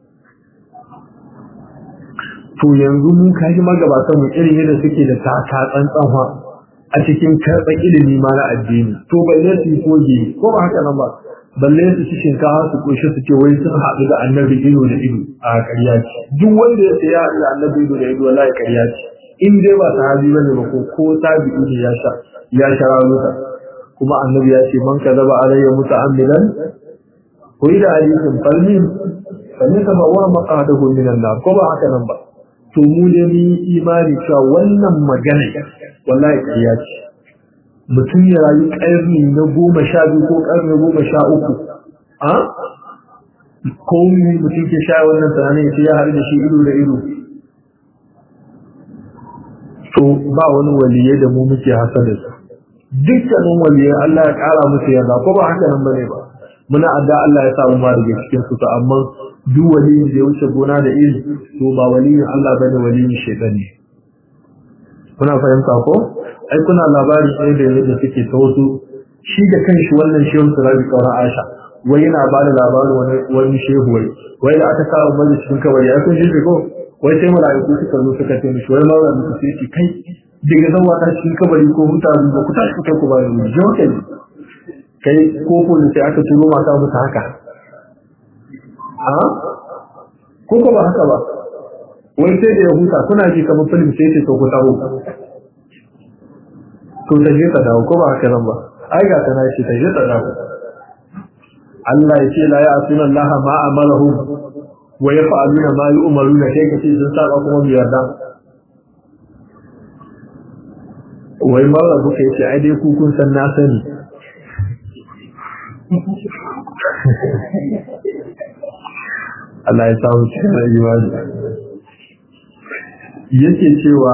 to yanzu mun kaji magabatan mu irin yadda suke da taka tsantsanwa a cikin karɓar ilimi ma na addini to balle su yi koge ko ba haka nan ba balle su ci shinkafa su koshi su ce wai sun haɗu da annabi ido da ido a ƙarya ce duk wanda ya ce ya haɗu da annabi ido da ido wallahi ƙarya ce in dai ba sahabi bane ba ko ko tabi'i ne ya sha ya sha ranuka kuma annabi ya ce man kadaba alayya muta'ammidan ko ida hadisin falmin falmin ka bawa maqadahu minan nar ko ba haka nan ba to mu ne mu imani cewa wannan magana wallahi ƙarya ce mutum ya rayu ƙarni na goma sha biyu ko ƙarni goma sha uku a ko mutum ke sha wannan tunanin ya ya haɗu da shi ido da ido to ba wani waliye da mu muke hasa da su dukkanin waliye Allah ya ƙara musu yarda ko ba haka nan bane ba muna adda Allah ya samu ma daga cikin su to amma duk waliyin da ya wuce gona da iri to ba waliyin Allah bane waliyin shaitan ne kuna fahimta ko ai kuna labari ɗaya da yadda suke ta wasu shi da kanshi wannan shehu surabi kauran asha wai yana ba da labarin wani wani shehu wai wai da aka kawo mai cikin kabari ai kun shi ko wai sai mala'iku suka zo suka ce mishi wai mawa muku sai ce kai daga zan wata cikin kabari ko mutane ba ku tashi ku kai ku ba da mu je kai kai ko ko da sai aka turo mata musu haka a ko ko ba haka ba wai sai da ya huta kuna ji kamar film sai ce to ku taho to ta je ta dawo ko ba haka nan ba ai ga ta nashi ta je ta dawo Allah ya ce la ya asuna Allah ma amalahum wa yaf'aluna ma yu'maruna kai kace sun saba kuma mu yarda wai mara buka yace ai dai ku kun san na sani Allah ya samu cikin imani yake cewa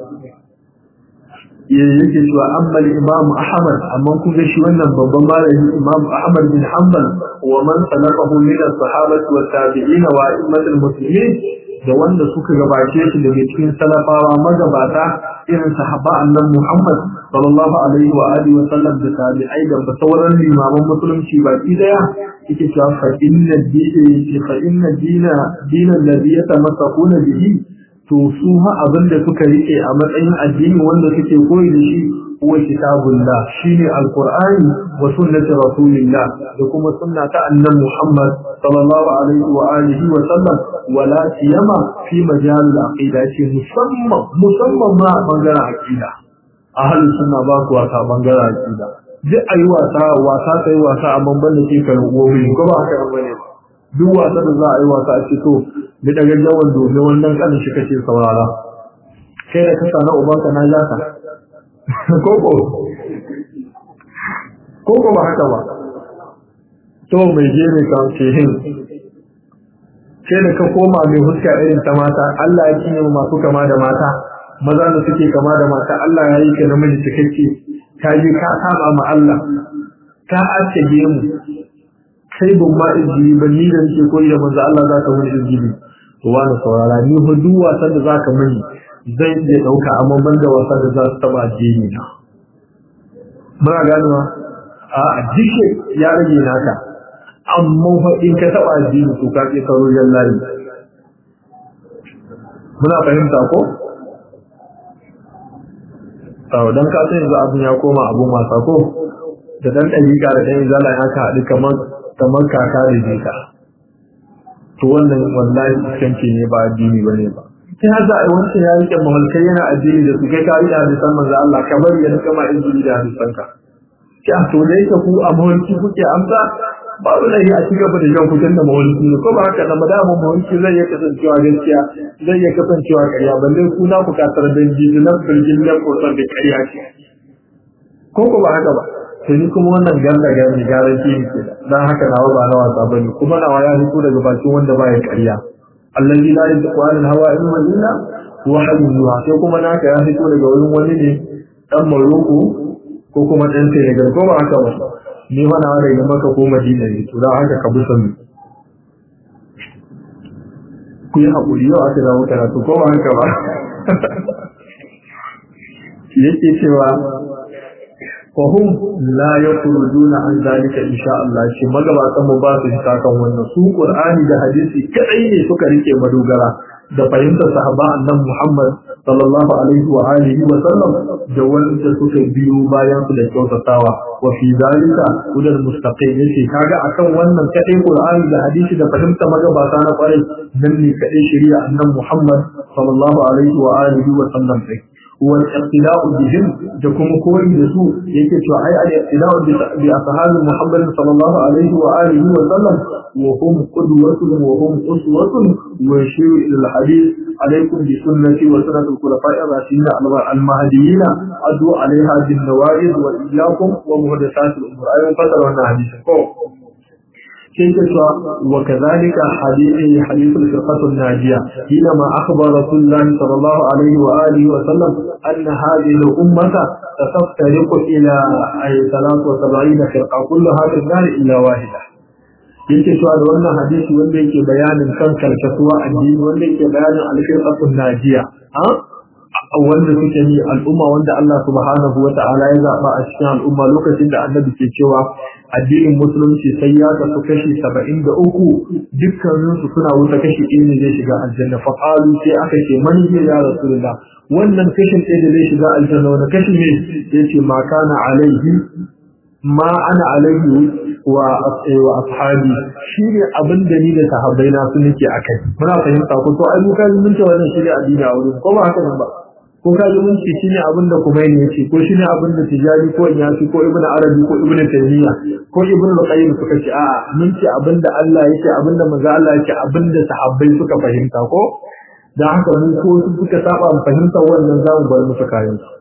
yake cewa ammal imam ahmad amma kun ga shi wannan babban malami imam ahmad bin hanbal wa man salakahu min as-sahabati wa tabi'in wa a'immatul muslimin da wanda suka gabace shi daga cikin salafawa magabata irin sahaba annan muhammad sallallahu alaihi wa alihi wa sallam da tabi'ai da sauran limaman musulunci baki daya yake cewa fa inna dini fa inna dina dinan ladhi yatamassakuna bihi to su ha abin da suka rike a matsayin addini wanda suke koyi da shi huwa kitabullah shine alqur'ani wa sunnati rasulillah da kuma sunna ta annabi Muhammad sallallahu alaihi wa alihi wa sallam wala siyama fi majal al-aqida ce musamman musamman ma bangaren aqida ahli sunna ba ku wasa bangaren aqida duk ayi wasa wasa sai wasa amma ban da ke karin gobe ko ba haka bane duk wasa da za a yi wasa a ce to da daga jawan domin wannan kanin shi kace saurara kai da kasa na ubanka na jaka koko koko ba haka ba to mai je mai kan ce hin kai da ka koma mai huska irin ta mata Allah ya cinye masu kama da mata maza da suke kama da mata Allah ya yi ka namiji cikakke ka je ka saba ma Allah ka ace mu kai ban ma izini ba ni da nake koyi da manzo Allah za ka muni izini to wani saurara ni fa duk wasan da za ka muni zai iya dauka amma ban da wasan da za su taba addini na muna ganuwa a dike ya rage naka amma fa in ka taba addini to ka ke karo layi muna fahimta ko Sau don ka sai yanzu abin ya koma abun wasa ko da dan ɗabiƙa da ɗan izala ya ka haɗu kamar kamar kaka da jika to wannan wallahi iskanci ne ba addini bane ba sai har za a yi wancan ya rike mahalkai yana addini da su kai ka yi hadisan manzo Allah kamar ya rika ma injili da hadisan ka ki a to da yake ku a mahalki kuke amsa babu da a ci gaba da jan kuɗin da mahalki ne ko ba haka da madamu mahalki zai iya kasancewa gaskiya zai iya kasancewa ƙarya balle ku na buƙatar danji da na firgin na kotar da ƙarya ce ko ko ba haka ba sai ni kuma wannan ganda gani garanti ne ke dan haka nawa ba na wasa bane kuma nawa ya fito daga bakin wanda ba ya ƙarya allazi la yantiqu anil hawa in huwa illa wahyun yuha sai kuma naka ya fito daga wurin wani ne dan Morocco ko kuma dan Senegal ko ba haka ba ni fa nawa daga Makka ko Madina ne to dan haka ka bi sani ku yi haƙuri yau aka zama karatu ko ba haka ba yake cewa fahim la yakhrujuna an zalika insha Allah shi magabatan mu ba su fita kan wannan su Qur'ani da hadisi kadai ne suka rike madogara da fahimtar sahaba annabi Muhammad sallallahu alaihi wa alihi wa sallam da wanda suka biyo bayan su da kyautatawa wa fi zalika hudal mustaqim yace kaga akan wannan kadai Qur'ani da hadisi da fahimta magabata na kwarai nan ne kadai shari'a annabi Muhammad sallallahu alaihi wa alihi wa sallam sai والاقتداء بهم دكم كوي دسو yake cewa ai al-iqtida'u bi ashabi Muhammad sallallahu alaihi wa alihi wa sallam wa hum qudwatun wa hum uswatun wa shiru ila al-hadith alaykum bi sunnati wa sunnati al-khulafa'i ar-rashidin al-mahdiyyin adu 'alayha bin nawajid wa iyyakum wa muhdathat al-umur ayyun fasara wannan hadisi ko كيف وكذلك حديث حديث الفرقة الناجية حينما أخبر رسول الله صلى الله عليه وآله وسلم أن هذه الأمة ستفترق إلى أي 73 فرقة كلها في النار إلا واحدة yake cewa da wannan hadisi wanda yake bayanin kan karkasuwa addini wanda yake bayanin alfirqatun najiya wanda suke ni al'umma wanda Allah subhanahu wata'ala ya zaba a cikin al'umma lokacin da annabi ke cewa addinin musulunci sai ya kasu kashi saba'in da uku dukkaninsu suna wuta kashi ɗaya ne zai shiga aljanna fa qalu sai aka ce man ya rasulullah wannan kashin ɗaya da zai shiga aljanna wani kashi ne yace ma kana alaihi ma ana alaihi wa wa ashabi shine abin da ni da sahabbai na su nake akai muna fahimta ko to ai muka mun ce wannan shine addini a wurin ko ba haka nan ba ko ka ji mun ce shine abin da kuma ne yace ko shine abin da tijari ko inyasi ko ibnu arabi ko ibnu taymiya ko ibnu qayyim suka ce a'a mun ce abin da Allah yake abin da manzo Allah yake abin da sahabbai suka fahimta ko dan haka mun ko su suka saba mu fahimta wannan zamu bar musu kayan su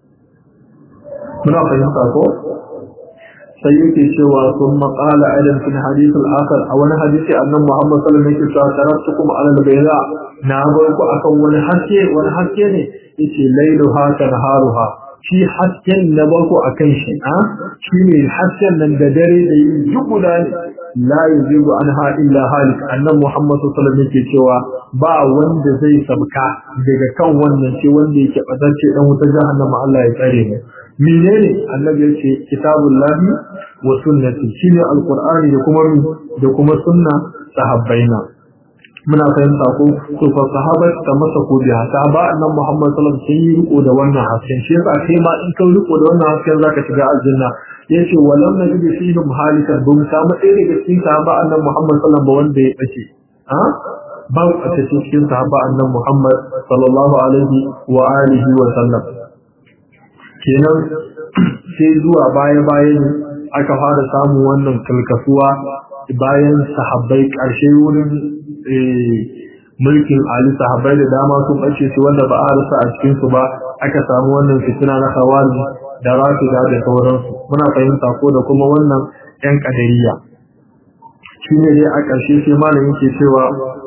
muna fahimta ko sai yake cewa sun maƙala idan fi hadith al-akhar a wani hadisi annan Muhammad sallallahu alaihi wasallam yake cewa taraktukum ala al-bayda na bar ku akan wani haske wani haske ne yace lailuha kanharuha shi hasken na bar ku akan shi a shine hasken nan da dare da yi duk guda ne la yuzibu anha illa halik annan Muhammad sallallahu alaihi wasallam yake cewa ba wanda zai sabka daga kan wannan ce wanda yake bazance dan wuta jahannama Allah ya tsare mu menene annabi yace kitabullahi wa sunnati shine alqur'ani da kuma da kuma sunna sahabbaina muna fahimta ko to fa sahabat ta masa ko biya sahaba annabi Muhammad sallallahu alaihi wasallam sun yi riko da wannan hasken shi yasa kai ma in ka riko da wannan hasken zaka shiga aljanna yace walam najid fihim halikan ba mu samu ɗaya daga cikin sahaba annabi Muhammad sallallahu alaihi wasallam wanda ya bace ha ba a cikin sahaba annabi Muhammad sallallahu alaihi wa alihi wa sallam kenan sai zuwa baya-baya ne aka fara samun wannan kalkasuwa bayan sahabbai ƙarshe wurin mulkin Ali sahabbai da dama sun ɓace su wanda ba a rasa a cikinsu ba aka samu wannan fitina na hawali da rafida da sauransu muna fahimta ko da kuma wannan 'yan ƙadariya shi ne dai a ƙarshe sai malamin ke cewa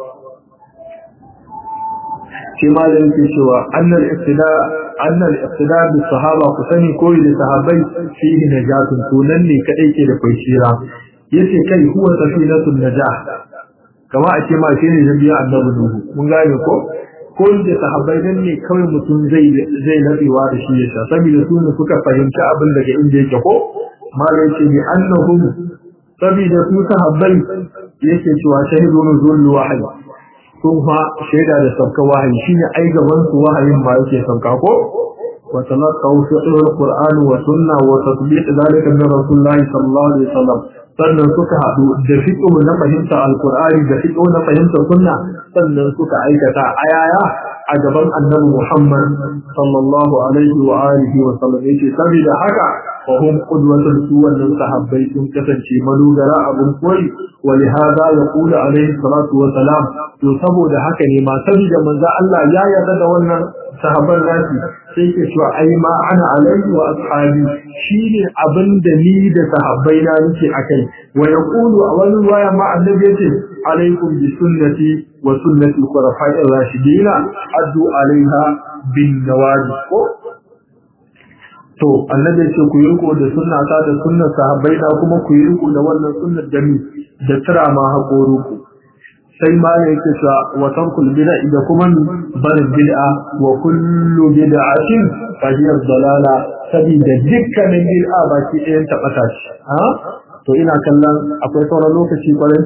sai malamin ke cewa annal iftida annal iftida bi sahaba ku sani koyi da sahabbai fihi najatun to nan ne kadai ke da kwancira yace kai huwa safinatun najah kama a ce ma shi ne nabiya annabi nuhu mun gane ko koyi da sahabbai nan ne kawai mutum zai zai nabewa da shi yasa saboda su ne suka fahimci abin daga inda yake ko malai ce bi annahum saboda su sahabbai yake cewa shahidu nuzul wahyi sun fa shaida da sauka wahayi shine ai gaban su wahayin ma yake sauka ko wa talaqaw fi al-Qur'an wa sunna wa tatbiq zalika min Rasulullah sallallahu alaihi wasallam sannan suka hadu da fiqh na fahimta al-Qur'ani da fiqh na fahimta sunna sannan suka aikata ayaya a gaban Annabi Muhammad sallallahu alaihi wa alihi wa sallam yace saboda haka fa hum qudwatul suwan sahabbai sun kasance malugara abun koyi ولهذا يقول عليه الصلاة والسلام to saboda haka ne ma saboda manzo Allah ya yarda da wannan sahabban nasi sai ke cewa ai ma ana alaihi wa ashabi shine abin da ni da sahabbai na nake akai wa yaqulu a wani waya ma annabi yace alaikum bi sunnati wa sunnati khulafa'ir rashidin addu alaiha bin nawajib ko to annabi yace ku yi riko da sunna ta da sunnar sahabbai na kuma ku yi riko da wannan sunnar da ni da tira ma haƙoru ku sai ma ne yake cewa wa tarkul bid'a da kuma barin bid'a wa kullu bid'atin fa hiya dalala sabida dukkanin bid'a baki ɗayan ta bata shi ha to ina kallon akwai sauran lokaci kwarai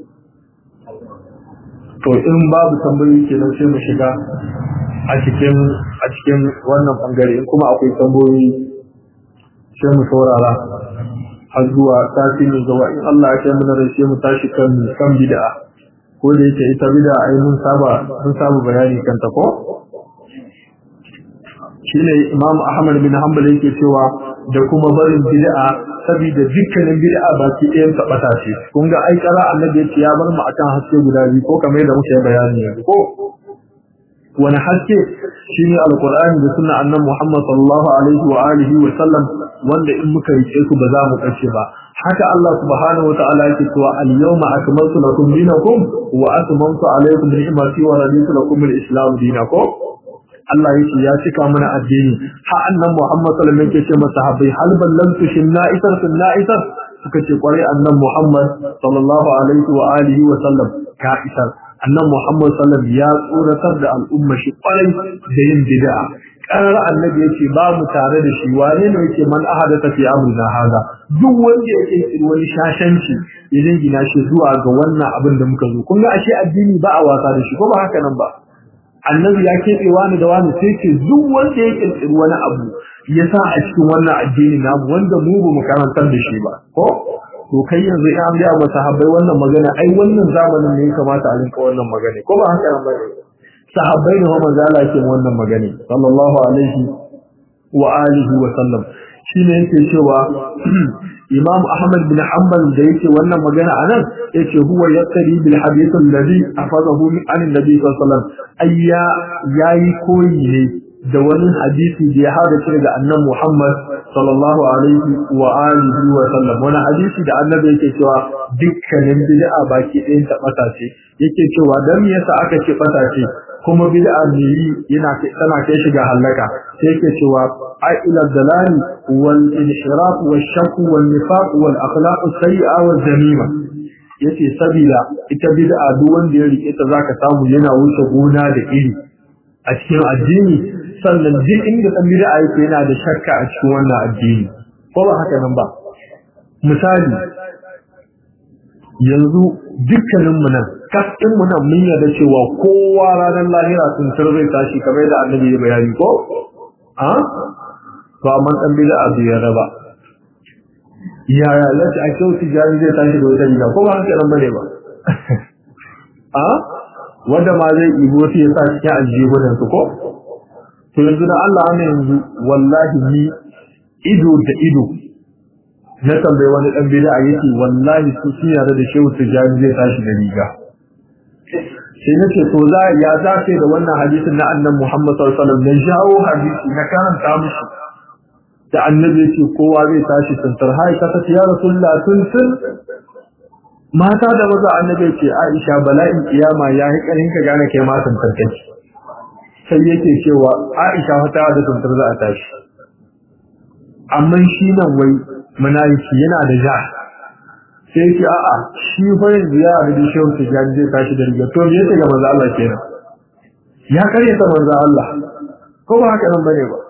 to in babu tambayoyi kenan sai mu shiga a cikin a cikin wannan bangare in kuma akwai tambayoyi sai mu saurara har zuwa sati mai gaba in Allah ya kai mu na sai mu tashi kan kan bid'a ko da yake ita bid'a ai mun saba mun saba bayani kan ta ko shine Imam Ahmad bin Hanbal yake cewa da kuma barin bid'a saboda dukkanin bid'a baki ɗayan ta bata ce kun ga ai kara annabi ya bar mu akan haske guda biyu ko kamar yadda muke bayani yanzu ko wani haske shine alqur'ani da sunna annabi Muhammad sallallahu alaihi wa alihi wa sallam wanda in muka rike su ba za mu kace ba haka Allah subhanahu wa ta'ala yake cewa al-yawma akmaltu lakum dinakum wa atmamtu alaykum ni'mati wa raditu lakum al-islam dinakum Allah yake ya cika mana addini ha annabi Muhammad sallallahu alaihi wa sallam yake ce masahabai hal ballantu shinna isar sunna isar suka ce kwarai annabi Muhammad sallallahu alaihi wa alihi wa sallam ka isar annan Muhammad sallam ya tsoratar da al'umma shi kwarai da yin bid'a karar annabi yace ba mu tare da shi wane ne yake man ahadatha fi amrina hada duk wanda yake tsiri wani shashanci idan gina shi zuwa ga wannan abin da muka zo kun ga ashe addini ba a wasa da shi ko ba haka nan ba annabi ya keɓe wani da wani sai ce duk wanda ya kirkiri wani abu ya sa a cikin wannan addini namu wanda mu ba mu karantar da shi ba ko to kai yanzu in an gaya masa sahabbai wannan magana ai wannan zamanin ne ya kamata a rinka wannan magana ko ba haka nan bane sahabbai ne manzo Allah yake wannan magana sallallahu alaihi wa alihi wa sallam shine yake cewa Imam Ahmad bin Hanbal da yake wannan magana anan yace huwa yaqtadi bil hadith alladhi afazahu min an nabi sallallahu alaihi wasallam ayya yayi koyi ne da wani hadisi da ya hada shi daga annabi Muhammad sallallahu alaihi wa alihi wa sallam wani hadisi da annabi yake cewa dukkanin bid'a baki ɗayan ta bata ce yake cewa dan me yasa aka ce bata ce kuma bid'a ne yana tana kai shi ga halaka sai yake cewa ai ila dalali wal inhiraf wal shakk wal nifaq wal akhlaq sayyi'a wal zamima yace sabida ita bid'a duk wanda ya rike ta zaka samu yana wuce gona da iri a cikin addini sannan duk inda dan bid'a yake yana da shakka a cikin wannan addini ko ba haka nan ba misali yanzu dukkanin mu nan kafin mu nan mun yarda cewa kowa ranar lahira sun zai tashi kamar da annabi ya bayani ko a to amma dan bid'a bai yarda ba yaya lati a kyau tijari zai tashi da wata riga ko ba haka nan bane ba a wanda ma zai ibo sai ya sa cikin aljihunan su ko to yanzu da Allah ne yanzu wallahi ni ido da ido na tambayi wani dan bid'a yake wallahi su sun yarda da shehu tijani zai tashi da riga sai nace to za ya za sai da wannan hadisin na annabi Muhammad sallallahu alaihi wasallam na jawo hadisi na karanta musu da annabi yake kowa zai tashi tantar hai ka tace ya rasulullah tun tun mata da maza annabi ce Aisha bala'in kiyama ya yi karin ka gane kai ma tantar kai sai yake cewa Aisha wata da tantar za a tashi amma shi nan wai munafiki yana da ja sai yake a'a shi fa yanzu ya da shehu tijani zai tashi da riga to me yake ga manzo Allah kenan ya kare ta manzo Allah ko ba haka nan bane ba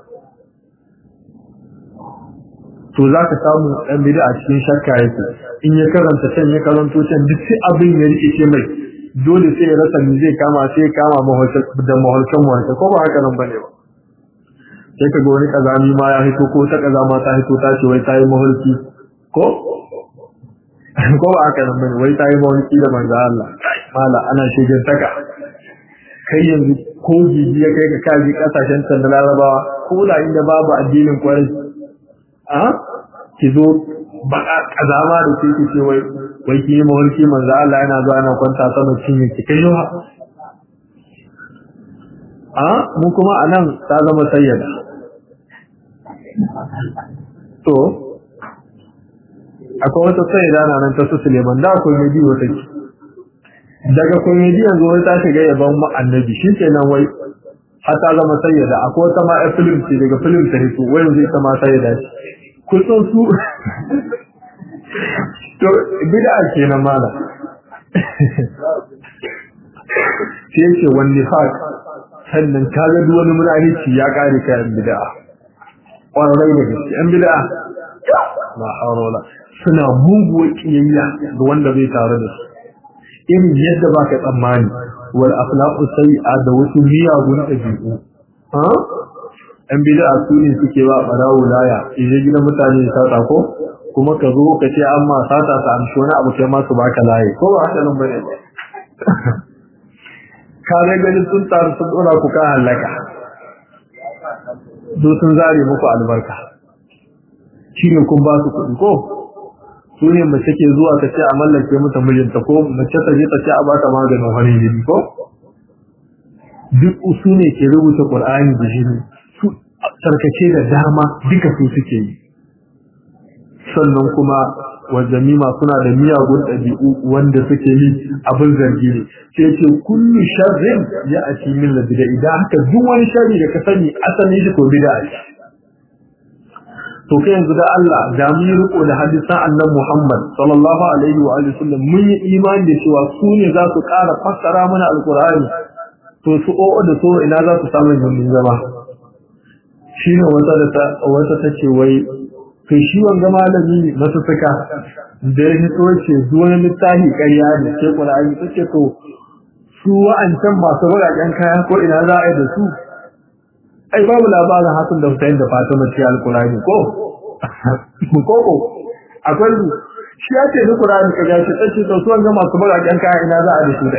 to za ka samu ɗan bida a cikin shakka yake in ya karanta can ya karanto can duk sai abin ya rikice mai dole sai ya rasa me zai kama sai ya kama da maholcan maholcan ko ba haka nan bane ba sai ka ga wani kazami ma ya hito ko ta kazama ta hito ta ce wai ta yi maholki ko ko ba haka nan bane wai ta yi maholki da manzo Allah mala ana shigar taka kai yanzu ko jiji ya kai ka kaji kasashen can da larabawa ko da inda babu addinin kwarai a ki zo baka kazama da ke ki ce wai wai ki yi mawarki manzo Allah yana zuwa yana kwanta sama cinye ki kai yawa a mu kuma anan ta zama sayyada to akwai wata sayyada na nan ta su Suleiman da akwai mai biyo take daga komedi yanzu wai ta shiga yaban mu annabi shi kenan wai har ta zama sayyada akwai wata ma film ce daga film ta hito wai yanzu ita ma sayyada ce kusan su to bid'a kenan mala sai ce wani nifaq sannan ka ga duk wani munafici ya kare ka yan bid'a ƙwararrai da gaske yan bid'a la hawla suna muguwar kiyayya ga wanda bai tare da su irin yadda baka tsammani wal akhlaqu sayyi'a da wasu miyagun ɗabi'u ha yan bid'a su ne suke ba barawo laya idan gidan mutane ta tsako kuma ka zo ka ce amma sata ta amshi wani abu kai ma su baka laye ko ba haka nan bane ka ga gani sun taru sun dora ku ka halaka su sun zare muku albarka shine kun ba su kuɗi ko su ne mace ke zuwa ta ce a mallake mata mijinta ko mace ta je ta ce a bata maganin wani jini ko duk su ne ke rubuta qur'ani da jini su tarkace da dama duka su suke yi sannan kuma wajamima suna da miyagun ɗabi'u wanda suke yi abin zargi ne sai ce kullu sharrin ya ati min labida idan haka duk wani sharri da ka sani asali shi ko bid'a ce to kai yanzu da Allah da mu yi riko da hadisan annan Muhammad sallallahu alaihi wa alihi wasallam mun yi imani da cewa su ne za su ƙara fassara mana alqur'ani to su o'o da so ina za su samu yin zama shine wata da ta wata tace wai to shi wanga malami masu suka da ya hito ce wani littafi ƙarya ne sai Qur'ani take to su wa'ancan masu bagaƙen kaya ko ina za a yi da su ai babu labarin Hassan da Hussein da Fatima ce alƙur'ani ko ko ko akwai su shi ya ce ni Qur'ani ka ga shi tace to su wanga masu bagaƙen kaya ina za a da su da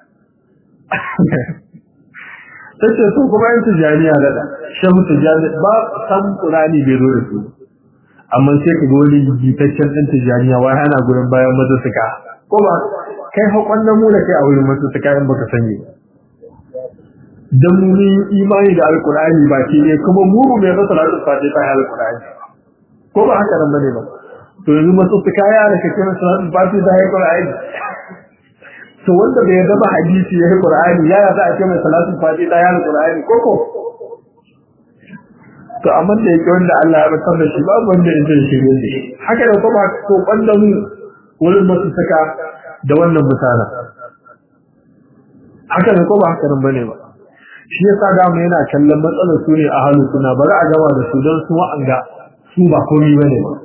tace su kuma yin tijaniya da shehu tijani ba san Qur'ani bai zo da su amma sai ka ga wani jitaccen ɗan tijaniya wai hana gurin bayan masu suka ko ba kai haƙon na mu da kai a wurin masu suka in baka sani dan mu yi imani da alkur'ani ba ke ne kuma mu mai rasa salatu fati ta alkur'ani ko ba haka nan bane ba to yanzu masu suka ya da kake na salatu fati ta alkur'ani to wanda bai yarda ba hadisi ya alkur'ani ya za a ce mai salatu fati ta alkur'ani ko ko to amma da yake wanda Allah ya batar da shi babu wanda ya zai shirye da shi haka da kuma ko kwanda mu wurin masu saka da wannan mutana haka ne ko ba haka nan bane ba shi yasa da mu yana kallon matsalar su ne a halu suna bari a gama da su don su wa'anga su ba komai bane ba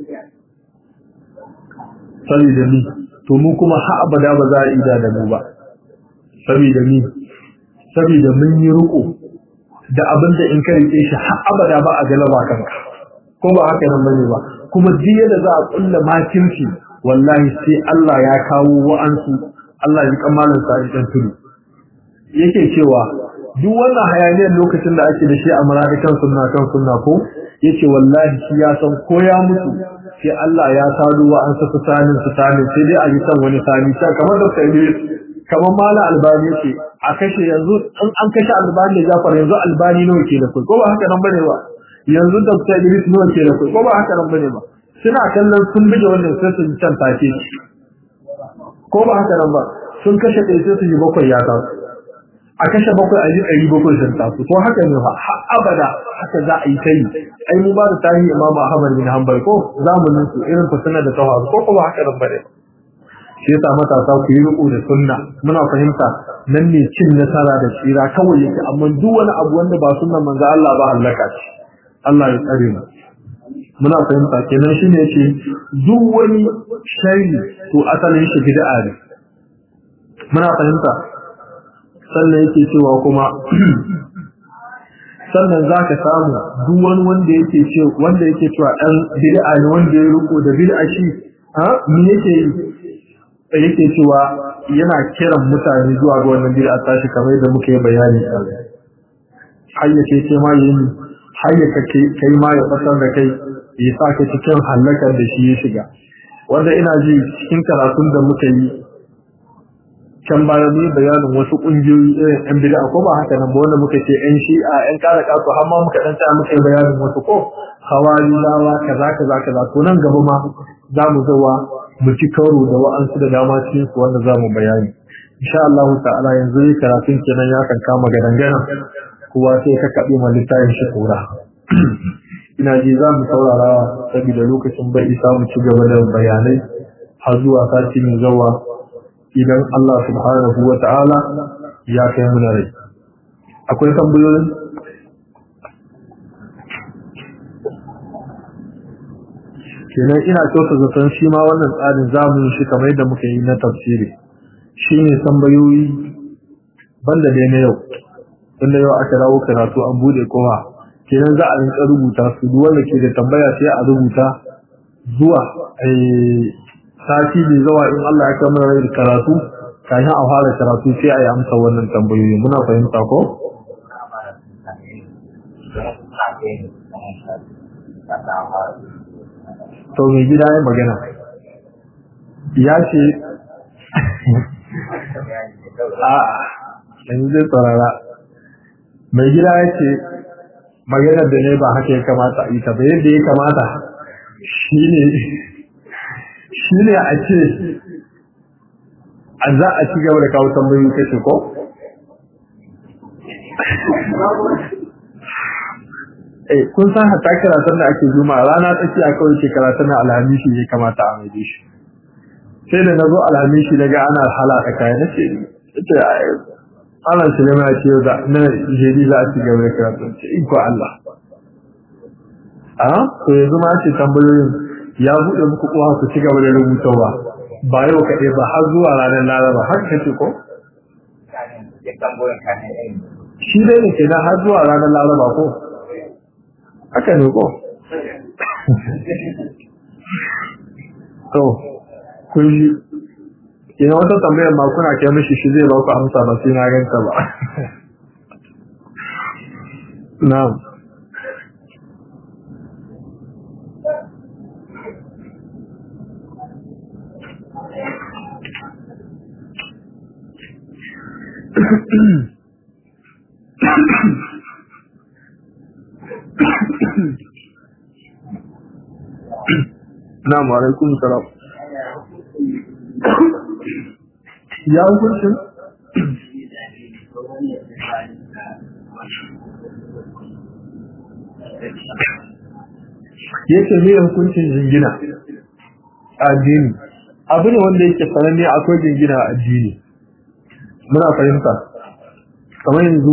saboda ni to mu kuma har abada ba za a ida da mu ba saboda ni saboda mun yi riko da abin da in ka rike shi har abada ba a galaba kanka ko ba haka nan bane ba kuma jiya da za a kulla makirci wallahi sai Allah ya kawo wa'ansu Allah ya kamalan sa idan tudu yake cewa duk wannan hayaniyar lokacin da ake da shi a maradikan sunna kan sunna ko yace wallahi shi ya san ko ya mutu sai Allah ya sado wa'ansu fitanin fitanin sai dai a yi san wani sani kamar da sai kamar mala albani yake a kashe yanzu in an kashe albani da jafar yanzu albani nawa ke da kai ko ba haka nan bane ba yanzu dr idris nawa ke da kai ko ba haka nan bane ba suna kallon sun bige wannan sai su can take ko ba haka nan ba sun kashe ɗaya sai su yi bakwai ya tasu a kashe bakwai a yi ɗari bakwai sun tasu to haka ne ba har abada haka za a yi ta yi ai mu ba da tarihi imam ahmad bin hanbal ko zamanin su irin fitinar da ta faru ko kuma haka nan bane ba shi yasa matasa ku yi riko da sunna muna fahimta nan ne cin nasara da tsira kawai yake amma duk wani abu wanda ba sunnan manzo Allah ba halaka ce Allah ya tsare mu muna fahimta kenan shine yace duk wani shari to asalin shi bid'a ne muna fahimta sannan yake cewa kuma sannan zaka samu duk wani wanda yake ce wanda yake cewa dan bid'a ne wanda ya riko da bid'a shi ha me yake yi yake cewa yana kiran mutane zuwa ga wannan bid'a tashi kamar yadda muka yi bayani a hayyace ce ma yin hayyaka kai ma ya fasar da kai ya sa ka cikin halakar da shi ya shiga wanda ina ji cikin karatun da muka yi can baya mu bayanin wasu kungiyoyi irin yan bid'a ko ba haka nan ba wanda muka ce yan shi'a yan kara kasu har ma muka dan tsaya muka yi bayanin wasu ko hawari lawa kaza kaza kaza to nan gaba ma za mu zawa mu ci karo da wa'ansu da dama cikin su wanda za mu bayani insha Allah ta'ala yanzu ne karatun kenan ya kan kama gadangana kowa sai ka kaɓe ma littafin shi kura ina ji za mu saurara saboda lokacin bai isa mu ci gaba da bayanai har zuwa sati mai zawa idan Allah subhanahu wa ta'ala ya kai muna rai akwai tambayoyin kenan ina kyauta zaton shi ma wannan tsarin zamu shi kamar yadda muka yi na tafsiri shine tambayoyi banda dai na yau tunda yau aka dawo karatu an bude kowa kenan za a rinka rubuta su duk wanda ke da tambaya sai a rubuta zuwa sati mai zawa in Allah ya kamar rai karatu kafin a fara karatu sai a yi amsa wannan tambayoyi muna fahimta ko to mai gida ya magana ya ce a yanzu zai tsarara mai gida ya ce maganar da ne ba haka ya kamata a yi ta ba yadda ya kamata shi ne a ce a za a ci gaba da kawo tambayoyi kashe ko? eh kun san hatta karatun da ake zuma rana tsaki a kawai ke karatun na alhamishi ya kamata a mai shi sai da na zo alhamishi daga ana halaka kaya na ce ita ana sulema ya ce da na jeri za a ci gaba da karatun ce iko Allah a to yanzu ma ce tambayoyin ya buɗe muku kowa ku ci gaba da rubutawa ba yau kaɗai ba har zuwa ranar laraba har ka ce ko shi dai ne kenan har zuwa ranar laraba ko haka ne ko to kun yi ina wata tambayar ma kuna kai mishi shi zai ba ku amsa ba sai na ganta ba na'am Na'am alaikum salam. Ya hukuncin? Yake ne hukuncin jingina a addini. Abu ne wanda yake sananne akwai jingina a addini. Muna fahimta. Kamar yanzu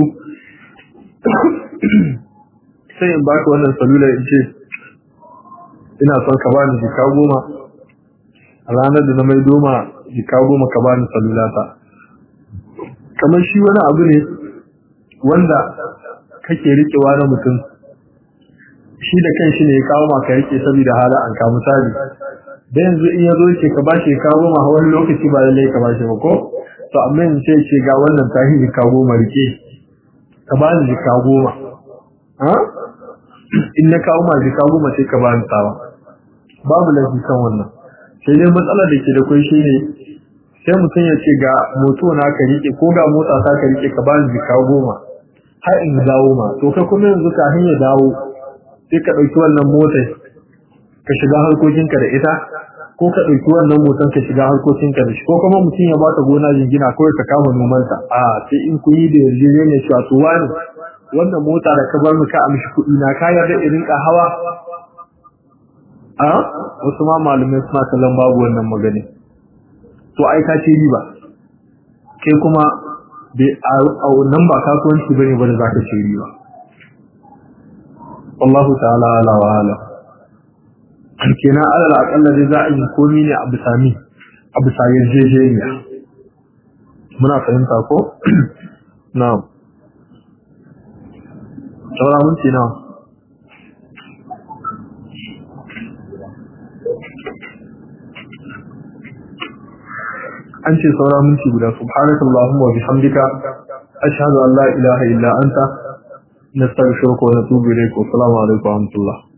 sai in baka wannan salula in ce ina son ka bani jika goma a ranar da na mai doma jika goma ka bani salulata kamar shi wani abu ne wanda kake rikewa na mutum shi da kan shi ne ya kawo maka rike saboda hala an ka misali da yanzu in ya zo ce ka bashi jika goma a wani lokaci ba lallai ka bashi ba ko to amma in ce ce ga wannan tahi jika goma rike ka bani jika goma in na kawo ma jika goma sai ka bani tawa babu laifi kan wannan sai dai matsalar da ke da kai shi ne sai mutum ya ce ga moto na ka rike ko ga mota ta ka rike ka bani jika goma har in dawo ma to kai kuma yanzu kafin ya dawo sai ka ɗauki wannan motar ka shiga harkokinka da ita ko ka ɗauki wannan motar ka shiga harkokinka da shi ko kuma mutum ya baka gona jingina kawai ka kama nomanta a sai in kun yi da yarjejeniya cewa to wani wannan mota da ka bar mu ka amshi kuɗi na ka yarda irin ka hawa a wasu ma malamai suna kallon babu wannan magani to ai ka ce riba kai kuma bai a nan ba kasuwanci bane ba da zaka ce riba Allah ta'ala ala wa ala kenan alal akalla dai za a yi komi ne a bisa mi a bisa yarjejeniya muna fahimta ko na'am saura minti nawa an ce saura minti guda subhanakallahumma wa bihamdika ashhadu an la ilaha illa anta nastaghfiruka wa natubu ilayk wa assalamu alaikum wa rahmatullah